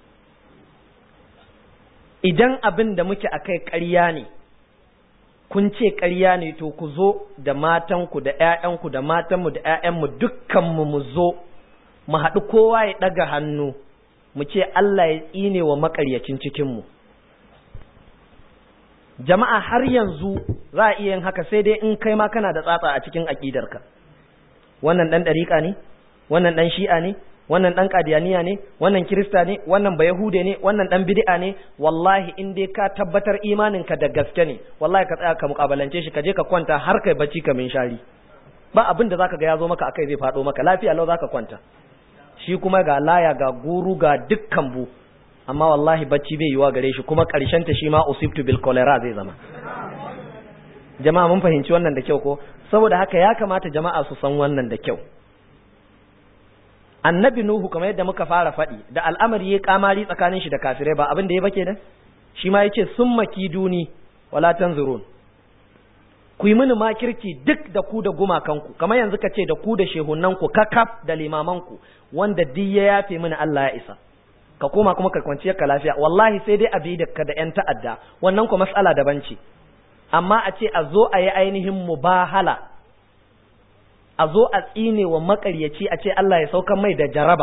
idan abin da muke akai ƙarya ne kun ce ƙarya ne to ku zo da matanku da ƴaƴanku da matanmu da ƴaƴanmu dukkanmu mu zo mu haɗu kowa ya ɗaga hannu mu ce Allah ya tsine wa maƙaryacin cikinmu jama'a har yanzu za a iya yin haka sai dai in kai ma kana da tsatsa a cikin aƙidarka wannan ɗan ɗariƙa ne wannan ɗan shi'a ne wannan ɗan ƙadiyaniya ne wannan kirista ne wannan ba yahude ne wannan ɗan bid'a ne wallahi in dai ka tabbatar imaninka da gaske ne wallahi ka tsaya ka muƙabalance shi ka je ka kwanta har kai bacci ka min shari ba abin da zaka ga ya zo maka akai zai faɗo maka lafiya lau zaka kwanta shi kuma ga laya ga guru ga dukkan bu amma wallahi bacci bai yiwa gare shi kuma ƙarshen ta shi ma usibtu bil cholera zai zama jama'a mun fahimci wannan da kyau ko saboda haka ya kamata jama'a su san wannan da kyau annabi nuhu kamar yadda muka fara faɗi da al'amari ya kamari tsakanin shi da kafirai ba abin da ya bake da shi ma yace summa kiduni wala tanzurun ku yi mini makirci duk da ku da gumakanku kamar yanzu ka ce da ku da shehunanku kakaf da limamanku wanda duk ya yafe mini Allah ya isa ka koma kuma ka kwanciyar ka lafiya wallahi sai dai abi da ka da yan ta'adda wannan ko mas'ala daban ce amma a ce a zo a yi ainihin mubahala a zo a tsine wa makaryaci a ce Allah ya saukan mai da jaraba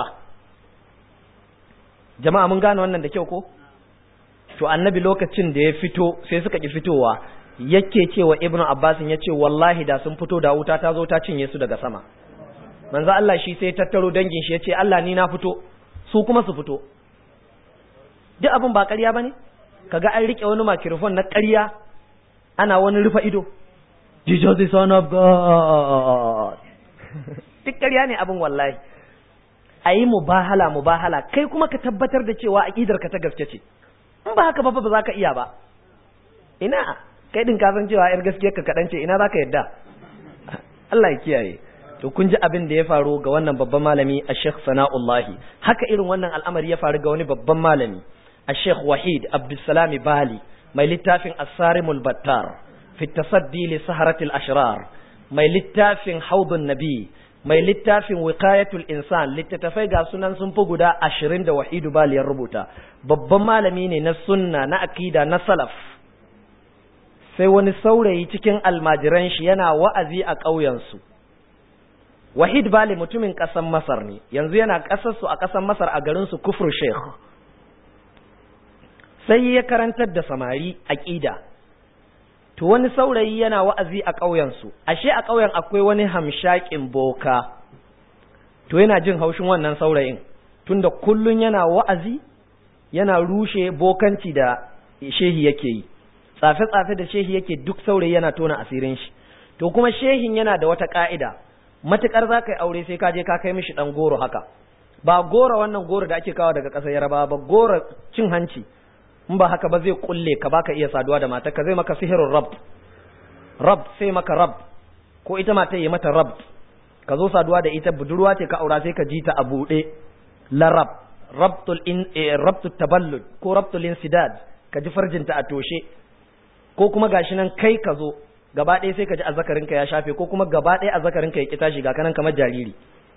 jama'a mun gane wannan da kyau ko to annabi lokacin da ya fito sai suka ki fitowa yake cewa ibnu abbasin ya ce wallahi da sun fito da wuta ta zo ta cinye su daga sama manzo Allah shi sai tattaro dangin shi ya ce Allah ni na fito su kuma su fito duk abin ba ƙarya bane kaga an rike wani microphone na ƙarya ana wani rufa ido Jesus the son of God duk ƙarya ne abin wallahi a yi mubahala mubahala kai kuma ka tabbatar da cewa aƙidar ka ta gaske ce in ba haka ba ba za ka iya ba ina kai din ka san cewa yar gaskiyar ka kaɗan ce ina za ka yadda Allah ya kiyaye to kun ji abin da ya faru ga wannan babban malami a Sheikh Sana'ullahi haka irin wannan al'amari ya faru ga wani babban malami a Sheikh Wahid Abdulsalam Bali mai littafin As-Sarimul Battar fi tasaddi li saharatil ashrar mai littafin Haudun Nabi mai littafin Wiqayatul Insan littattafai ga sunan sun fi guda ashirin da Wahidu Bali ya rubuta babban malami ne na sunna na akida na salaf sai wani saurayi cikin almajiran shi yana wa'azi a ƙauyensu Wahid Bali mutumin ƙasar Masar ne, yanzu yana ƙasarsu a ƙasar Masar a garinsu Kufur Sheikh. Sai ya karantar da samari aƙida. To wani saurayi yana wa'azi a ƙauyensu, ashe a ƙauyen akwai wani hamshaƙin boka. To yana jin haushin wannan saurayin, tunda kullum yana wa'azi, yana rushe bokanci da shehi yake yi. Tsafe-tsafe da shehi yake duk saurayi yana tona asirin shi. to kuma shehin yana da wata ka'ida matukar za ka yi aure sai ka je ka kai mishi dan goro haka ba goro wannan goro da ake kawo daga ƙasar yarabawa ba goro cin hanci in ba haka ba zai kulle ka baka iya saduwa da matarka zai maka sihirin rab rab sai maka rab ko ita mata yi mata rab ka zo saduwa da ita budurwa ce ka aura sai ka ji ta a buɗe la rab rabtul in rabtul taballud ko rabtul insidad ka ji farjinta a toshe ko kuma gashi nan kai ka zo gaba ɗaya sai ka ji azzakarinka ya shafe ko kuma gaba ɗaya azzakarinka ya ki tashi ga kanan kamar jariri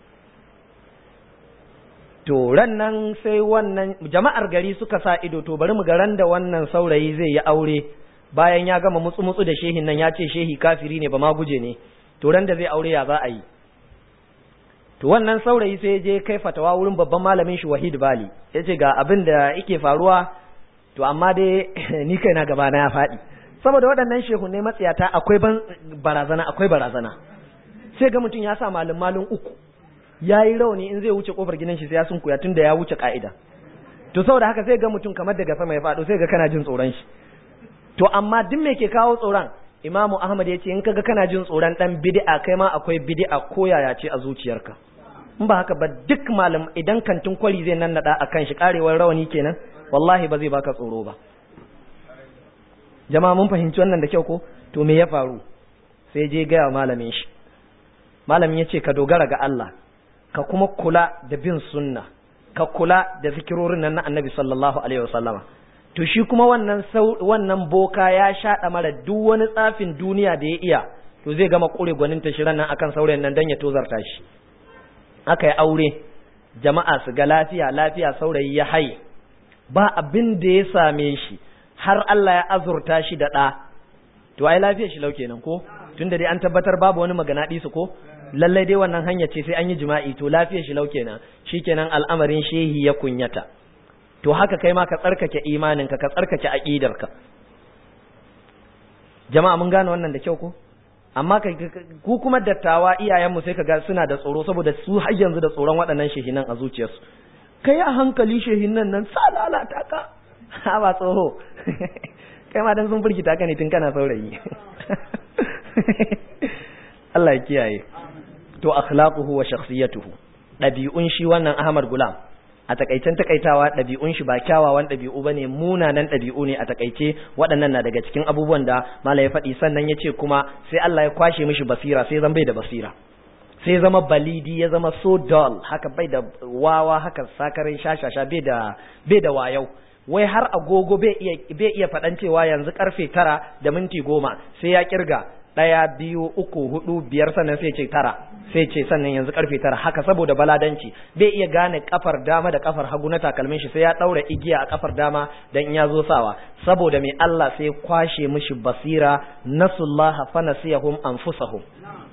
to ran nan sai wannan jama'ar gari suka sa ido to bari mu ga ran da wannan saurayi zai yi aure bayan ya gama mutsu mutsu da shehin nan ya ce shehi kafiri ne ba ma guje ne to ran da zai aure ya za a yi to wannan saurayi sai je kai fatawa wurin babban malamin shi Wahid Bali yace ga abin da yake faruwa to amma dai ni kaina gaba na ya faɗi saboda waɗannan shehunai matsiyata akwai ban barazana akwai barazana sai ga mutum ya sa malin malin uku ya yi rauni in zai wuce kofar gidan shi sai ya sunkuya tun da ya wuce ka'ida to saboda haka sai ga mutum kamar daga sama ya faɗo sai ga kana jin tsoron shi to amma duk me ke kawo tsoron imamu ahmad ya ce in kaga kana jin tsoron dan bid'a kai ma akwai bid'a ko yaya ce a zuciyarka in ba haka ba duk malam idan kantin kwari zai nan nada akan shi karewar rawani kenan wallahi ba zai baka tsoro ba jama'a mun fahimci wannan da kyau ko to me ya faru sai je gaya malamin shi malamin ya ce ka dogara ga Allah ka kuma kula da bin sunna ka kula da zikirorin nan na annabi sallallahu alaihi wasallama to shi kuma wannan wannan boka ya shaɗa mara duk wani tsafin duniya da ya iya to zai gama kure gwanin ta shirin nan akan saurayin nan dan ya tozarta shi aka yi aure jama'a su ga lafiya lafiya saurayi ya haye ba abin da ya same shi har Allah ya azurta shi da ɗa to ai lafiya shi lau kenan ko tunda dai an tabbatar babu wani magana su ko lallai dai wannan hanya ce sai an yi jima'i to lafiyar shi lau kenan shikenan al'amarin shehi ya kunyata to haka kai ma ka tsarkake imaninka ka tsarkake aqidarka jama'a mun gane wannan da kyau ko amma ku kuma dattawa iyayenmu sai kaga suna da tsoro saboda su har yanzu da tsoron waɗannan shehinan a zuciyarsu kai a hankali shehinan nan sa lalata ka ha ba tsoro kai ma dan sun firgita ka ne tun kana saurayi Allah ya kiyaye to akhlaquhu wa shakhsiyatuhu dabi'un shi wannan Ahmad Gulam a takaicen takaitawa dabi'un shi ba kyawawan dabi'u bane munanan dabi'u ne a takaice waɗannan na daga cikin abubuwan da malai ya faɗi sannan ya ce kuma sai Allah ya kwashe mishi basira sai zan bai da basira sai zama balidi ya zama so dull haka bai da wawa haka sakarin shashasha bai da bai da wayau wai har agogo bai iya bai iya faɗan cewa yanzu karfe tara da minti goma sai ya kirga ɗaya biyu uku hudu biyar sannan sai ce tara sai ce sannan yanzu karfe tara haka saboda baladanci bai iya gane kafar dama da kafar hagu na takalmin shi sai ya ɗaura igiya a kafar dama dan in ya zo sawa saboda mai Allah sai kwashe mishi basira nasullaha fa nasiyahum anfusahum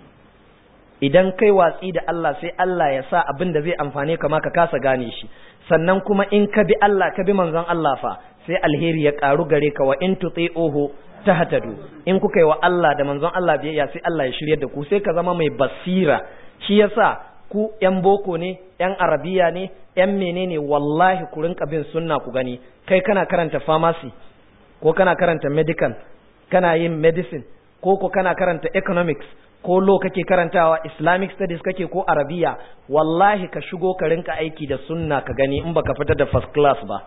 idan kai watsi da Allah sai Allah ya sa abin da zai amfane ka ma ka kasa gane shi sannan kuma in ka bi Allah ka bi manzon Allah fa sai alheri ya karu gare ka wa in tuti'uhu tahtadu in kuka yi wa Allah da manzon Allah biyayya sai Allah ya shiryar da ku sai ka zama mai basira shi yasa ku yan boko ne yan arabiya ne yan menene wallahi ku rinka bin sunna ku gani kai kana karanta pharmacy ko kana karanta medical kana yin medicine ko ko kana karanta economics ko lo kake karantawa islamic studies kake ko arabiya wallahi ka shigo ka rinka aiki da sunna ka gani in baka fita da first class ba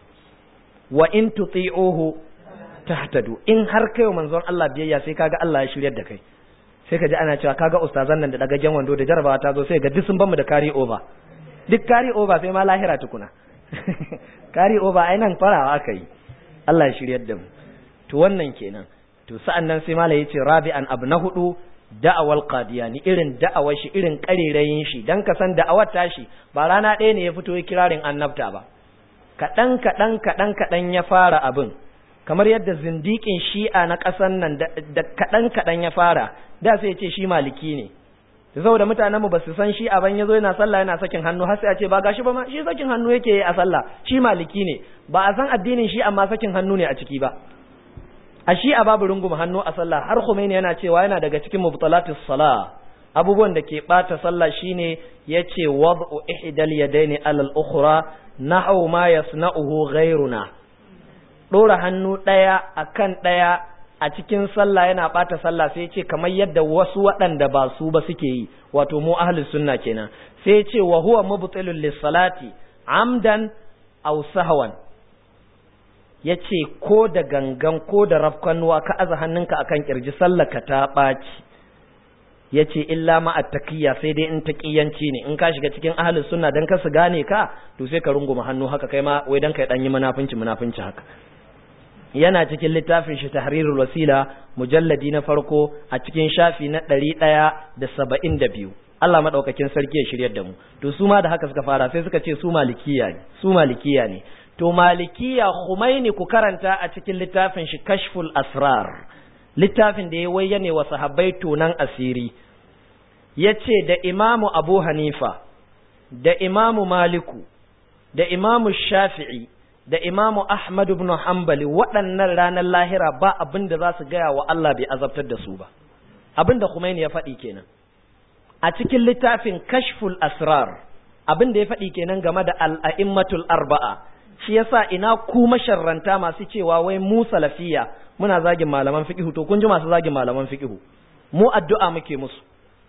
wa in tuti'uhu tahtadu in har kai wa manzon Allah biyayya sai kaga Allah ya shiryar da kai sai ka ji ana cewa kaga ustazan nan da dagagen wando da jarabawa ta zo sai ga duk sun bamu da carry over duk carry over sai ma lahira tukuna carry over ai nan farawa aka yi Allah ya shiryar da mu to wannan kenan to sa'an nan sai malai yace rabi'an abu na hudu da'awal qadiyani irin da'awar shi irin karerayin shi dan ka san da'awar tashi ba rana ɗaya ne ya fito ya kirarin annabta ba kaɗan kaɗan kaɗan kaɗan ya fara abin kamar yadda zindikin shi'a na ƙasan nan da kaɗan kaɗan ya fara da sai ya ce shi maliki ne saboda mutanenmu ba su san shi'a ban ya zo yana sallah yana sakin hannu har sai a ce ba gashi ba ma shi sakin hannu yake yi a sallah shi maliki ne ba a san addinin shi amma sakin hannu ne a ciki ba a shi'a babu runguma hannu a sallah har Khomeini yana cewa yana daga cikin mubtalatis salah abubuwan da ke bata sallah shine yace wad'u ihdal yadaini alal ukhra nahu ma yasna'uhu ghayruna dora hannu daya akan daya a cikin sallah yana bata sallah sai ce kamar yadda wasu waɗanda ba su ba suke yi wato mu ahlus sunna kenan sai ce wa huwa mubtilul lis-salati amdan aw sahwan yace ko da gangan ko da rafkanuwa ka aza hannunka akan kirji sallaka ta ɓaci yace illa ma attaqiyya sai dai in taqiyanci ne in ka shiga cikin ahlus sunna dan ka su gane ka to sai ka runguma hannu haka kai ma wai dan kai dan yi munafinci munafinci haka yana cikin littafin shi tahrirul wasila mujalladi na farko a cikin shafi na ɗari ɗaya da saba'in da biyu Allah maɗaukakin sarki ya shiryar da mu to su ma da haka suka fara sai suka ce su malikiya ne su malikiya ne to malikiya Khumaini ku karanta a cikin littafin shi kashful asrar littafin da ya wayyane wa sahabbai tonan asiri yace da imamu abu hanifa da imamu maliku da imamu shafi'i da imamu Ahmad ibn Hanbali waɗannan ranar lahira ba abin da za su gaya wa Allah bai azabtar da su ba abin da Khomeini ya faɗi kenan a cikin littafin kashful asrar abin da ya faɗi kenan game da al'a'immatul arba'a shi yasa ina ku masharranta masu cewa wai mu salafiya muna zagin malaman fiqhu to kun ji masu zagin malaman fiqhu mu addu'a muke musu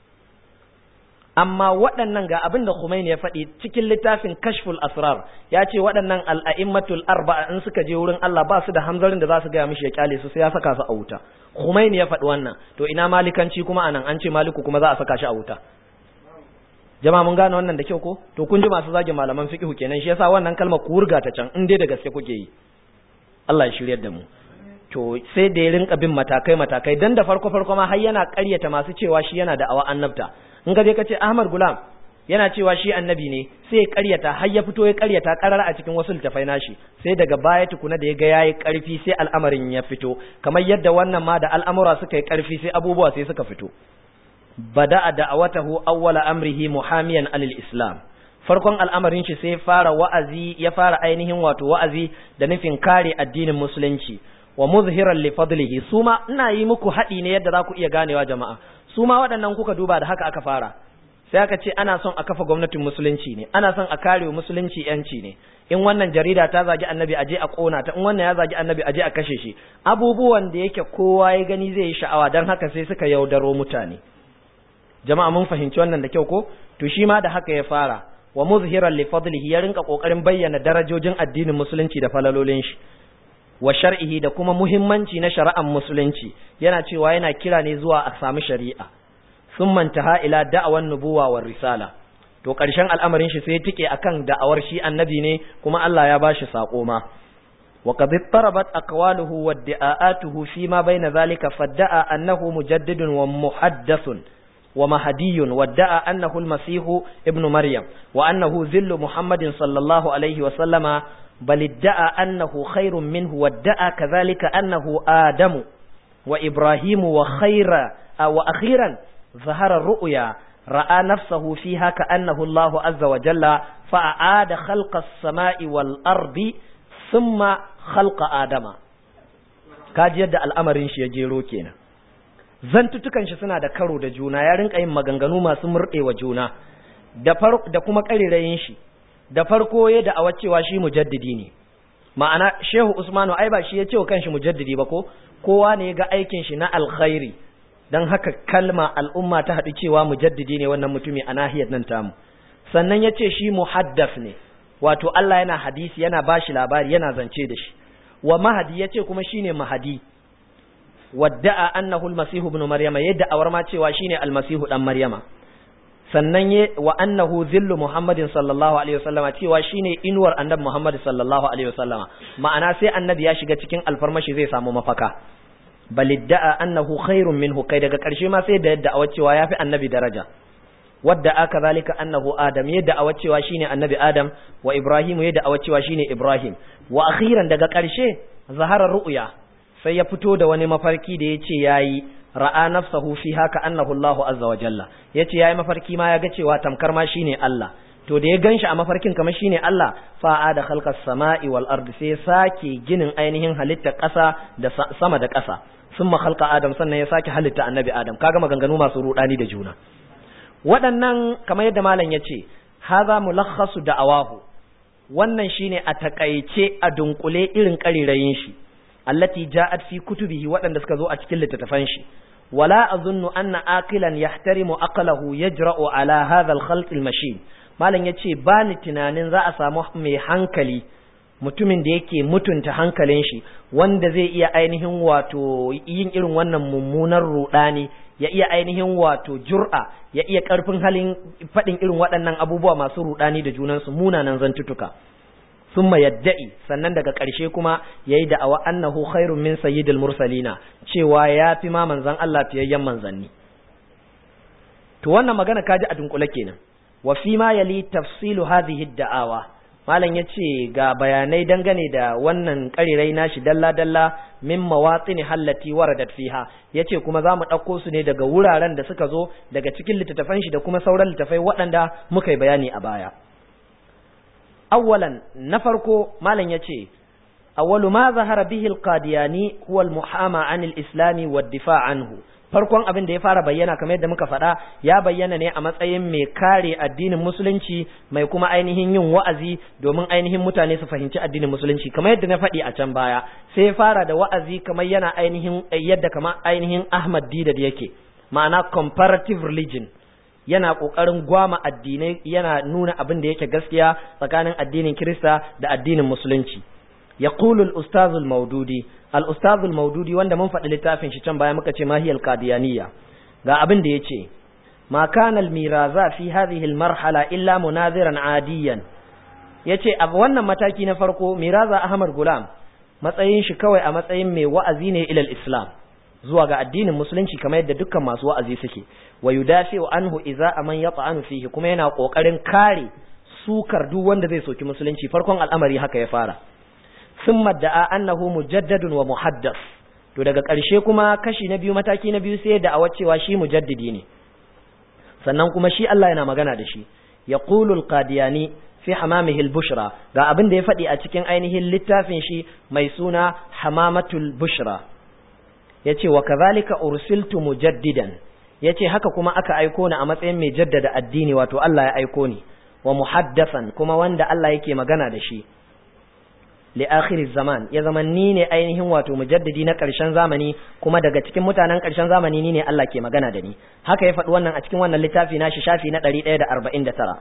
amma waɗannan ga abin da Khomeini ya faɗi cikin littafin Kashful Asrar ya ce waɗannan al'a'immatul arba'a in suka je wurin Allah ba su da hamzarin da za su gaya mishi ya kyale su sai ya saka su a wuta Khomeini ya faɗi wannan to ina malikanci kuma anan an ce maliku kuma za a saka shi a wuta jama'a mun gane wannan da kyau ko to kun ji masu zagin malaman fiqhu kenan shi yasa wannan kalmar ku wurga ta can in dai da gaske kuke yi Allah ya shiryar da mu to sai da ya rinka bin matakai matakai dan da farko farko ma har yana ƙaryata masu cewa shi yana da awa annabta in ka je ka ce Ahmad Gulam yana cewa shi annabi ne sai ya karyata har ya fito ya karyata karar a cikin wasu littafai nashi sai daga baya tukuna da ya ga yayi karfi sai al'amarin ya fito kamar yadda wannan ma da al'amura suka yi karfi sai abubuwa sai suka fito bada'a da'awatahu awwala amrihi muhamiyan alil islam farkon al'amarin shi sai fara wa'azi ya fara ainihin wato wa'azi da nufin kare addinin musulunci wa muzhiran li fadlihi suma ina yi muku haɗi ne yadda za ku iya ganewa jama'a su ma waɗannan kuka duba da haka aka fara sai aka ce ana son a kafa gwamnatin musulunci ne ana son a kare musulunci yanci ne in wannan jarida ta zagi annabi aje a kona ta in wannan ya zagi annabi aje a kashe shi abubuwan da yake kowa ya gani zai yi sha'awa dan haka sai suka yaudaro mutane jama'a mun fahimci wannan da kyau ko to shi ma da haka ya fara wa muzhiran li fadlihi ya rinka kokarin bayyana darajojin addinin musulunci da falalolin shi wa shar'ihi da kuma muhimmanci na shari'ar musulunci yana cewa yana kira ne zuwa a sami shari'a sun mantaha ila da'awan nubuwa wa risala to ƙarshen al'amarin shi sai tike akan da'awar shi annabi ne kuma Allah ya bashi sako ma wa qad tarabat aqwaluhu wa da'atuhu fi ma bayna zalika fadda'a annahu mujaddidun wa muhaddathun wa mahadiyun wa da'a annahu al-masih ibn maryam wa annahu zillu muhammadin sallallahu alaihi wa sallama بل ادعى أنه خير منه وادعى كذلك أنه آدم وإبراهيم وخير وأخيرا ظهر الرؤيا رأى نفسه فيها كأنه الله عز وجل فأعاد خلق السماء والأرض ثم خلق آدم kaji yadda al'amarin shi ya jero kenan zantutukan shi suna da karo da juna ya rinka yin maganganu masu murɗewa juna da kuma ƙarirayin shi da farko ya da awa cewa shi mujaddidi ne ma'ana shehu usmanu ai ba shi ya ce wa kanshi mujaddidi ba ko kowa ne ya ga aikin shi na alkhairi don haka kalma al'umma ta haɗu cewa mujaddidi ne wannan mutumi a nahiyar nan tamu sannan ya ce shi muhaddas ne wato Allah yana hadisi yana ba shi labari yana zance da shi wa mahadi ya ce kuma shine mahadi wadda'a annahu almasihu ibn maryama yadda awar ma cewa shine almasihu dan maryama sannan ye wa annahu zillu muhammadin sallallahu alaihi wasallama cewa shine inuwar annabi muhammad sallallahu alaihi wasallama ma'ana sai annabi ya shiga cikin alfarmashi zai samu mafaka balidda'a annahu khairun minhu kai daga karshe ma sai da yadda cewa yafi annabi daraja wadda aka zalika annahu adam yadda awa cewa shine annabi adam wa ibrahim yadda awa cewa shine ibrahim wa akhiran daga karshe zahara ru'ya sai ya fito da wani mafarki da yace yayi ra'a nafsahu fi haka annahu Allah azza wa jalla yace yayi mafarki ma ya ga cewa tamkar ma shine Allah to da ya ganshi a mafarkin kamar shine Allah fa'a da khalqas sama'i wal ardi sai sake ginin ainihin halitta ƙasa da sama da ƙasa summa khalqa adam sannan ya sake halitta annabi adam kaga maganganu masu rudani da juna waɗannan kamar yadda malam yace hadha mulakhasu da'awahu wannan shine a takaice a dunkule irin karirayin shi allati ja'at fi kutubihi waɗanda suka zo a cikin littattafan shi wala azunnu anna aqilan yahtarimu aqlahu yajra'u ala hadha al-khalt al-mashin malam yace ba ni tunanin za a samu mai hankali mutumin da yake mutunta hankalin shi wanda zai iya ainihin wato yin irin wannan mummunar rudani ya iya ainihin wato jur'a ya iya karfin halin faɗin irin waɗannan abubuwa masu rudani da junansu munanan zantutuka summa yadda'i sannan daga ƙarshe kuma yayi da'awa annahu khairun min sayyidil mursalina cewa ya fi ma manzon Allah fiyayyen manzanni to wannan magana kaji a dunkule kenan wa fi ma yali tafsilu hadhihi da'awa malam yace ga bayanai dangane da wannan karirai nashi dalla dalla min mawatini hallati waradat fiha yace kuma zamu ɗauko su ne daga wuraren da suka zo daga cikin littattafan shi da kuma sauran littattafai waɗanda muka yi bayani a baya أولا نفرق ما لن يتي أول ما ظهر به القادياني هو المحامى عن الإسلام والدفاع عنه farkon abin da ya fara bayyana kamar yadda muka faɗa ya bayyana ne a matsayin mai kare addinin musulunci mai kuma ainihin yin wa'azi domin ainihin mutane su fahimci addinin musulunci kamar yadda na faɗi a can baya sai ya fara da wa'azi kamar yana ainihin yadda kamar ainihin Ahmad Didad yake ma'ana comparative religion yana ƙoƙarin gwama addinai yana nuna abin da yake gaskiya tsakanin addinin Kirista da addinin Musulunci. Ya al-ustaz al-maududi, al-ustaz al-maududi wanda mun faɗi littafin shi can baya muka ce mahiyal qadiyaniya. Ga abin da yace, ma kana al-miraza fi hadhihi al-marhala illa munaziran adiyan. Yace a wannan mataki na farko Miraza Ahmad Gulam matsayin shi kawai a matsayin mai wa'azi ne ilal Islam. zuwa ga addinin musulunci kamar yadda dukkan masu wa'azi suke wa yudafi'u anhu idza man yata'anu fihi kuma yana kokarin kare sukar duk wanda zai soki musulunci farkon al'amari haka ya fara thumma da'a annahu mujaddadun wa muhaddas to daga ƙarshe kuma kashi na biyu mataki na biyu sai da cewa shi mujaddidi ne sannan kuma shi Allah yana magana da shi yaqulu al-qadiyani fi hamamihi al-bushra ga abin da ya faɗi a cikin ainihin littafin shi mai suna hamamatul bushra yace wa kazalika ursiltu mujaddidan yace haka kuma aka aiko ni a matsayin mai jaddada addini wato Allah ya aiko ni wa muhaddathan kuma wanda Allah yake magana da shi li akhir zaman ya zaman ni ne ainihin wato mujaddidi na ƙarshen zamani kuma daga cikin mutanen ƙarshen zamani ni ne Allah ke magana da ni haka ya faɗi wannan a cikin wannan littafi na shi shafi na 149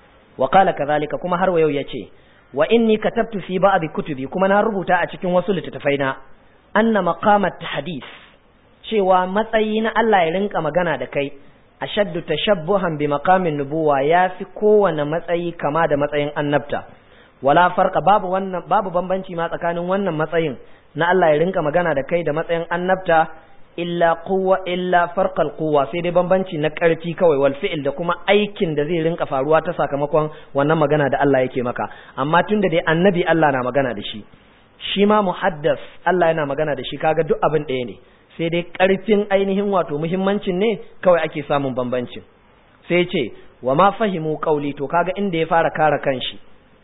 wa qala kazalika kuma har wa yau yace wa inni katabtu fi ba'd kutubi kuma na rubuta a cikin wasu littattafai na anna maqamat hadis cewa matsayi na Allah ya rinka magana da kai ashaddu tashabbuhan bi maqamin nubuwa yafi kowane matsayi kama da matsayin annabta wala farqa babu wannan babu bambanci ma tsakanin wannan matsayin na Allah ya rinka magana da kai da matsayin annabta illa quwwa illa farqal quwwa sai dai bambanci na karfi kawai wal fi'il da kuma aikin da zai rinka faruwa ta sakamakon wannan magana da Allah yake maka amma tunda dai annabi Allah na magana da shi shi ma muhaddas Allah yana magana da shi kaga duk abin ɗaya ne sai dai ƙarfin ainihin wato muhimmancin ne kawai ake samun bambancin sai ce wa ma fahimu qauli to kaga inda ya fara kare kanshi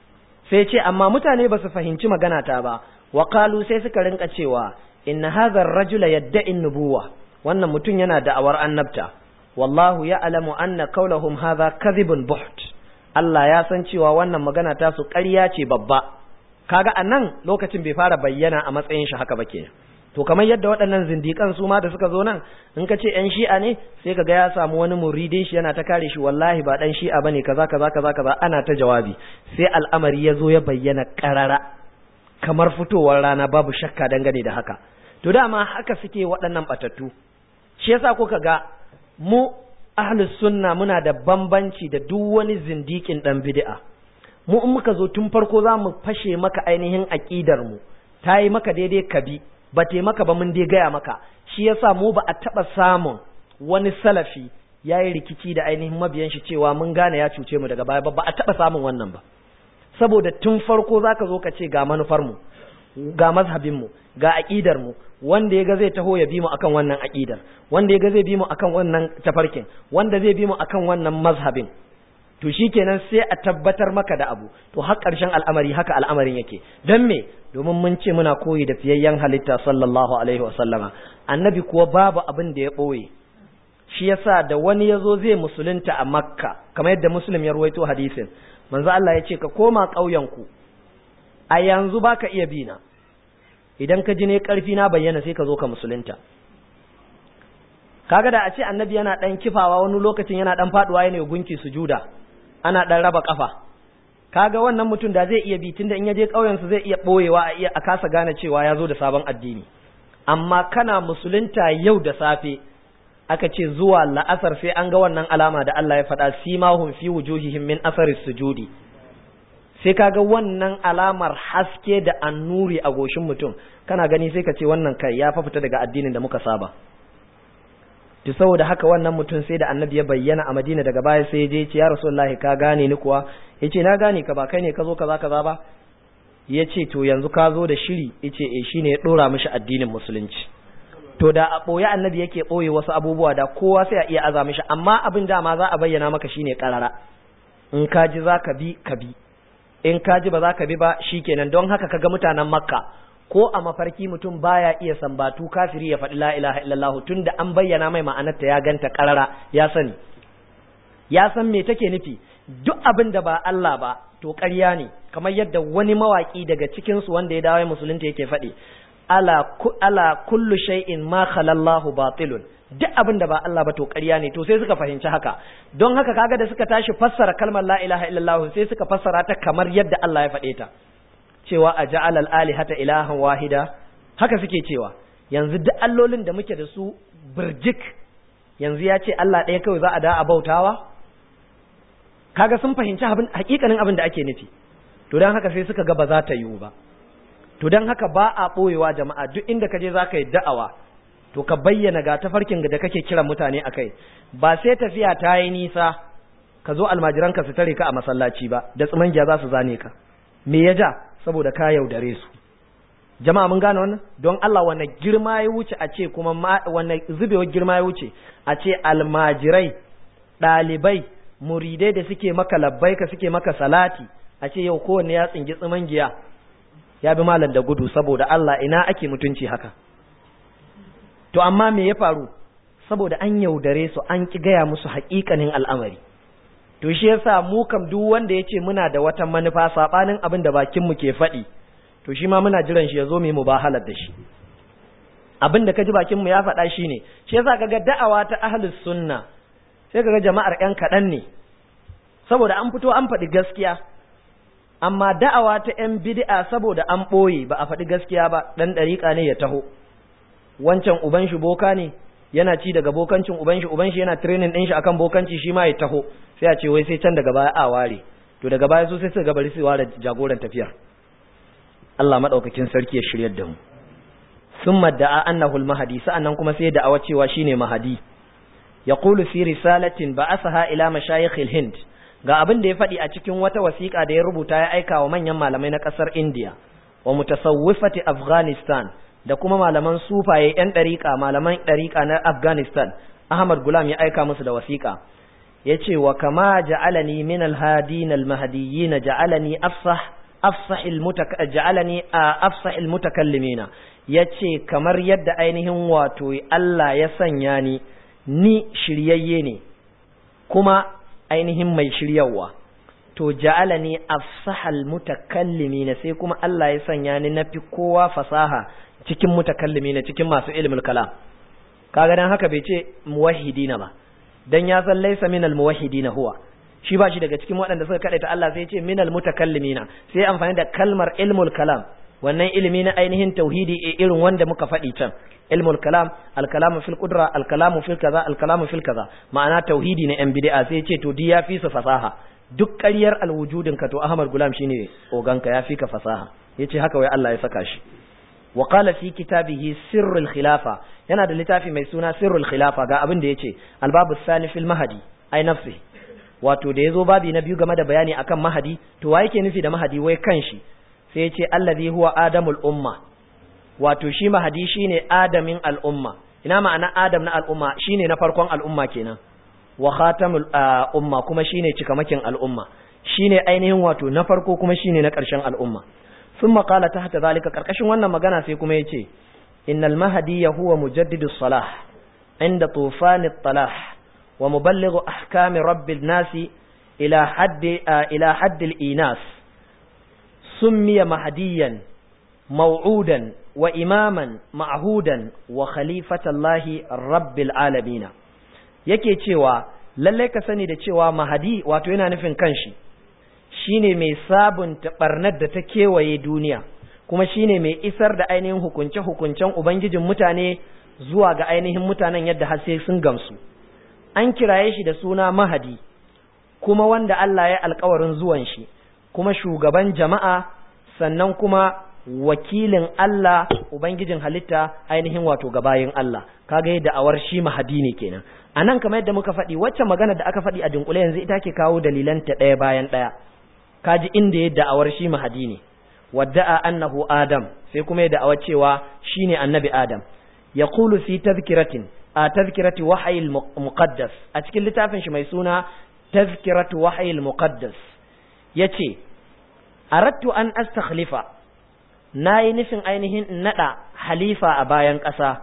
sai ce amma mutane ba su fahimci magana ta ba wa qalu sai suka rinka cewa inna hadha ar-rajula yadda'i nubuwa wannan mutum yana da'awar annabta wallahu ya'lamu anna qawluhum hadha kadhibun buht Allah ya san cewa wannan magana ta su ƙarya ce babba kaga anan lokacin bai fara bayyana a matsayin shi haka ba kenan to kamar yadda waɗannan zindikan su ma da suka zo nan in ka ce yan shi'a ne sai kaga ya samu wani muridin shi yana ta kare shi wallahi ba dan shi'a bane kaza kaza kaza kaza ana ta jawabi sai al'amari ya zo ya bayyana karara kamar fitowar rana babu shakka dangane da haka to dama haka suke waɗannan batattu shi yasa kuka ga mu ahlus sunna muna da bambanci da duk wani zindikin dan bid'a mu in muka zo tun farko za mu fashe maka ainihin aƙidar mu ta yi maka daidai ka bi ba te maka ba mun dai gaya maka shi yasa mu ba a taɓa samun wani salafi ya yi rikici da ainihin mabiyan shi cewa mun gane ya cuce mu daga baya ba ba a taɓa samun wannan ba saboda tun farko za ka zo ka ce ga manufar mu ga mazhabin mu ga aƙidar mu wanda ya ga zai taho ya bi mu akan wannan aƙidar wanda ya ga zai bi mu akan wannan tafarkin wanda zai bi mu akan wannan mazhabin to shikenan sai a tabbatar maka da abu to har ƙarshen al'amari haka al'amarin yake don me domin mun ce muna koyi da fiyayyen halitta sallallahu alaihi wasallama annabi kuwa babu abin da ya ɓoye shi yasa da wani ya zo zai musulunta a makka kamar yadda muslim ya ruwaito hadisin manzo Allah ya ce ka koma ƙauyenku a yanzu baka iya bina idan ka ji ne karfi na bayyana sai ka zo ka musulunta kaga da a ce annabi yana dan kifawa wani lokacin yana dan faduwa yana gunki sujuda ana dan raba kafa kaga wannan mutum da zai iya bi tunda in ya je ƙauyen su zai iya boyewa a iya a kasa gane cewa ya zo da sabon addini amma kana musulunta yau da safe aka ce zuwa la'asar sai an ga wannan alama da Allah ya faɗa simahum fi wujuhihim min asaris sujudi sai kaga wannan alamar haske da annuri a goshin mutum kana gani sai ka ce wannan kai ya fa fita daga addinin da muka saba to saboda haka wannan mutum sai da annabi ya bayyana a madina daga baya sai ya je ce ya rasulullahi ka gane ni kuwa ya ce na gane ka ba kai ne ka zo kaza kaza ba ya ce to yanzu ka zo da shiri ya ce e shine ya dora mishi addinin musulunci to da a ɓoye annabi yake ɓoye wasu abubuwa da kowa sai a iya aza mishi amma abin dama za a bayyana maka shine karara in ka ji za ka bi ka bi in ka ji ba za ka bi ba shikenan don haka kaga mutanen makka ko a mafarki mutum baya iya sambatu kafiri ya faɗi la ilaha illallah tunda an bayyana mai ma'anarta ya ganta karara ya sani ya san me take nufi duk abin da ba Allah ba to ƙarya ne kamar yadda wani mawaki daga cikin su wanda ya dawo musulunta yake faɗi ala ala kullu shay'in ma khalallahu batilun duk abin da ba Allah ba to ƙarya ne to sai suka fahimci haka don haka kaga da suka tashi fassara kalmar la ilaha illallah sai suka fassara ta kamar yadda Allah ya faɗe ta cewa a ja'ala al-alihata ilahan wahida haka suke cewa yanzu duk allolin da muke da su birjik yanzu ya ce Allah ɗaya kawai za a da a bautawa kaga sun fahimci abin hakikanin abin da ake nufi to dan haka sai suka ga ba za ta yiwu ba to dan haka ba a ɓoyewa jama'a duk inda ka je za ka yi da'awa to ka bayyana ga tafarkin da kake kiran mutane a kai ba sai tafiya ta yi nisa ka zo almajiranka su tare ka a masallaci ba da tsimangiya za su zane ka me ya ja saboda ka yaudare su jama'a mun gane wannan don Allah wanne girma ya wuce a ce kuma wanne zubewar girma ya wuce a ce almajirai ɗalibai muridai da suke maka labbaika suke maka salati a ce yau kowanne ya tsingi tsimangiya ya bi malam da gudu saboda Allah ina ake mutunci haka to amma me ya faru saboda an yaudare su an ki gaya musu haƙiƙanin al'amari to shi yasa mu kam duk wanda yace muna da wata manufa sabanin abin da bakin mu ke faɗi to shi ma muna jiran shi ya zo mu mubahalar da shi abin da kaji bakin mu ya faɗa shine shi yasa kaga da'awa ta ahlus sunna sai kaga jama'ar ƴan kaɗan ne saboda an fito an faɗi gaskiya amma da'awa ta ƴan bid'a saboda an ɓoye ba a faɗi gaskiya ba dan ɗariƙa ne ya taho wancan uban shi boka ne yana ci daga bokancin uban shi uban shi yana training din shi akan bokanci shi ma ya taho sai a ce wai sai can daga baya a ware to daga baya su sai su bari su ware jagoran tafiyar Allah madaukakin sarki ya shiryar da mu summa da'a annahu al-mahdi sa'annan kuma sai da'awa cewa shine mahdi yaqulu fi risalatin ba'athaha ila mashayikh al-hind ga abin da ya faɗi a cikin wata wasiƙa da ya rubuta ya aika wa manyan malamai na ƙasar India wa mutasawwifati Afghanistan da kuma malaman sufaye ‘yan ɗariƙa malaman ɗariƙa na Afghanistan, Ahmad Gulam ya aika musu da wasiƙa, ya ce wa kama ja'alani min alhadin almahadiyyi na ja'alani ja'alani a afsahil mutakallimina ya ce kamar yadda ainihin wato Allah ya sanya ni ni shiryayye ne kuma ainihin mai shiryawa to ja'alani afsahal mutakallimina sai kuma Allah ya sanya ni nafi kowa fasaha cikin mutakallimi na cikin masu ilmul kalam kaga dan haka bai ce muwahhidina ba dan ya san laysa minal muwahhidina huwa shi ba shi daga cikin waɗanda suka kadaita Allah sai ya ce minal mutakallimina sai amfani da kalmar ilmul kalam wannan ilimi na ainihin tauhidi irin wanda muka faɗi can ilmul kalam al kalamu fil qudra al kalamu fil kaza al kalamu fil kaza ma'ana tauhidi na yan bid'a sai ya ce to di ya fi su fasaha duk ƙaryar alwujudin ka to Ahmad Gulam shine oganka ya fi ka fasaha yace haka wai Allah ya saka shi وقال في كتابه سر الخلافة yana da littafi mai suna sirrul khilafa ga abin da yace albabu sani fil mahadi ai nafsi wato da yazo babi na biyu game da bayani akan mahadi to wa yake nufi da mahadi wai kanshi sai yace allazi huwa adamul umma wato shi mahadi shine adamin al'umma ina ma'ana adam na al'umma shine na farkon al'umma kenan wa khatamul umma kuma shine cikamakin al'umma shine ainihin wato na farko kuma shine na ƙarshen al'umma ثم قال تحت ذلك karkashin wannan magana sai kuma yace innal mahdi huwa mujaddidu salah inda tufan at-talah wa muballighu ahkam rabbil nas ila hadd ila hadd al-inas summiya mahdiyan maw'udan wa imaman ma'hudan wa khalifatallahi rabbil alamin yake cewa lallai ka sani da cewa mahadi wato yana nufin kanshi shine mai sabunta barnar da ta kewaye duniya kuma shine mai isar da ainihin hukunce-hukuncen ubangijin mutane zuwa ga ainihin mutanen yadda har sai sun gamsu an kiraye shi da suna mahadi kuma wanda Allah ya alkawarin zuwan shi kuma shugaban jama'a sannan kuma wakilin Allah ubangijin halitta ainihin wato gabayin Allah kaga yadda awar shi mahadi ne kenan anan kamar yadda muka faɗi wacce magana da aka faɗi a dunkule yanzu ita ke kawo dalilanta ɗaya bayan ɗaya kaji inda yadda awar shi mahadi ne wadda'a annahu adam sai kuma yadda awar cewa shine annabi adam yaqulu fi tadhkiratin a tazkirati wahayil muqaddas a cikin littafin shi mai suna tazkiratu wahayil muqaddas yace aradtu an astakhlifa nayi nufin ainihin nada halifa a bayan ƙasa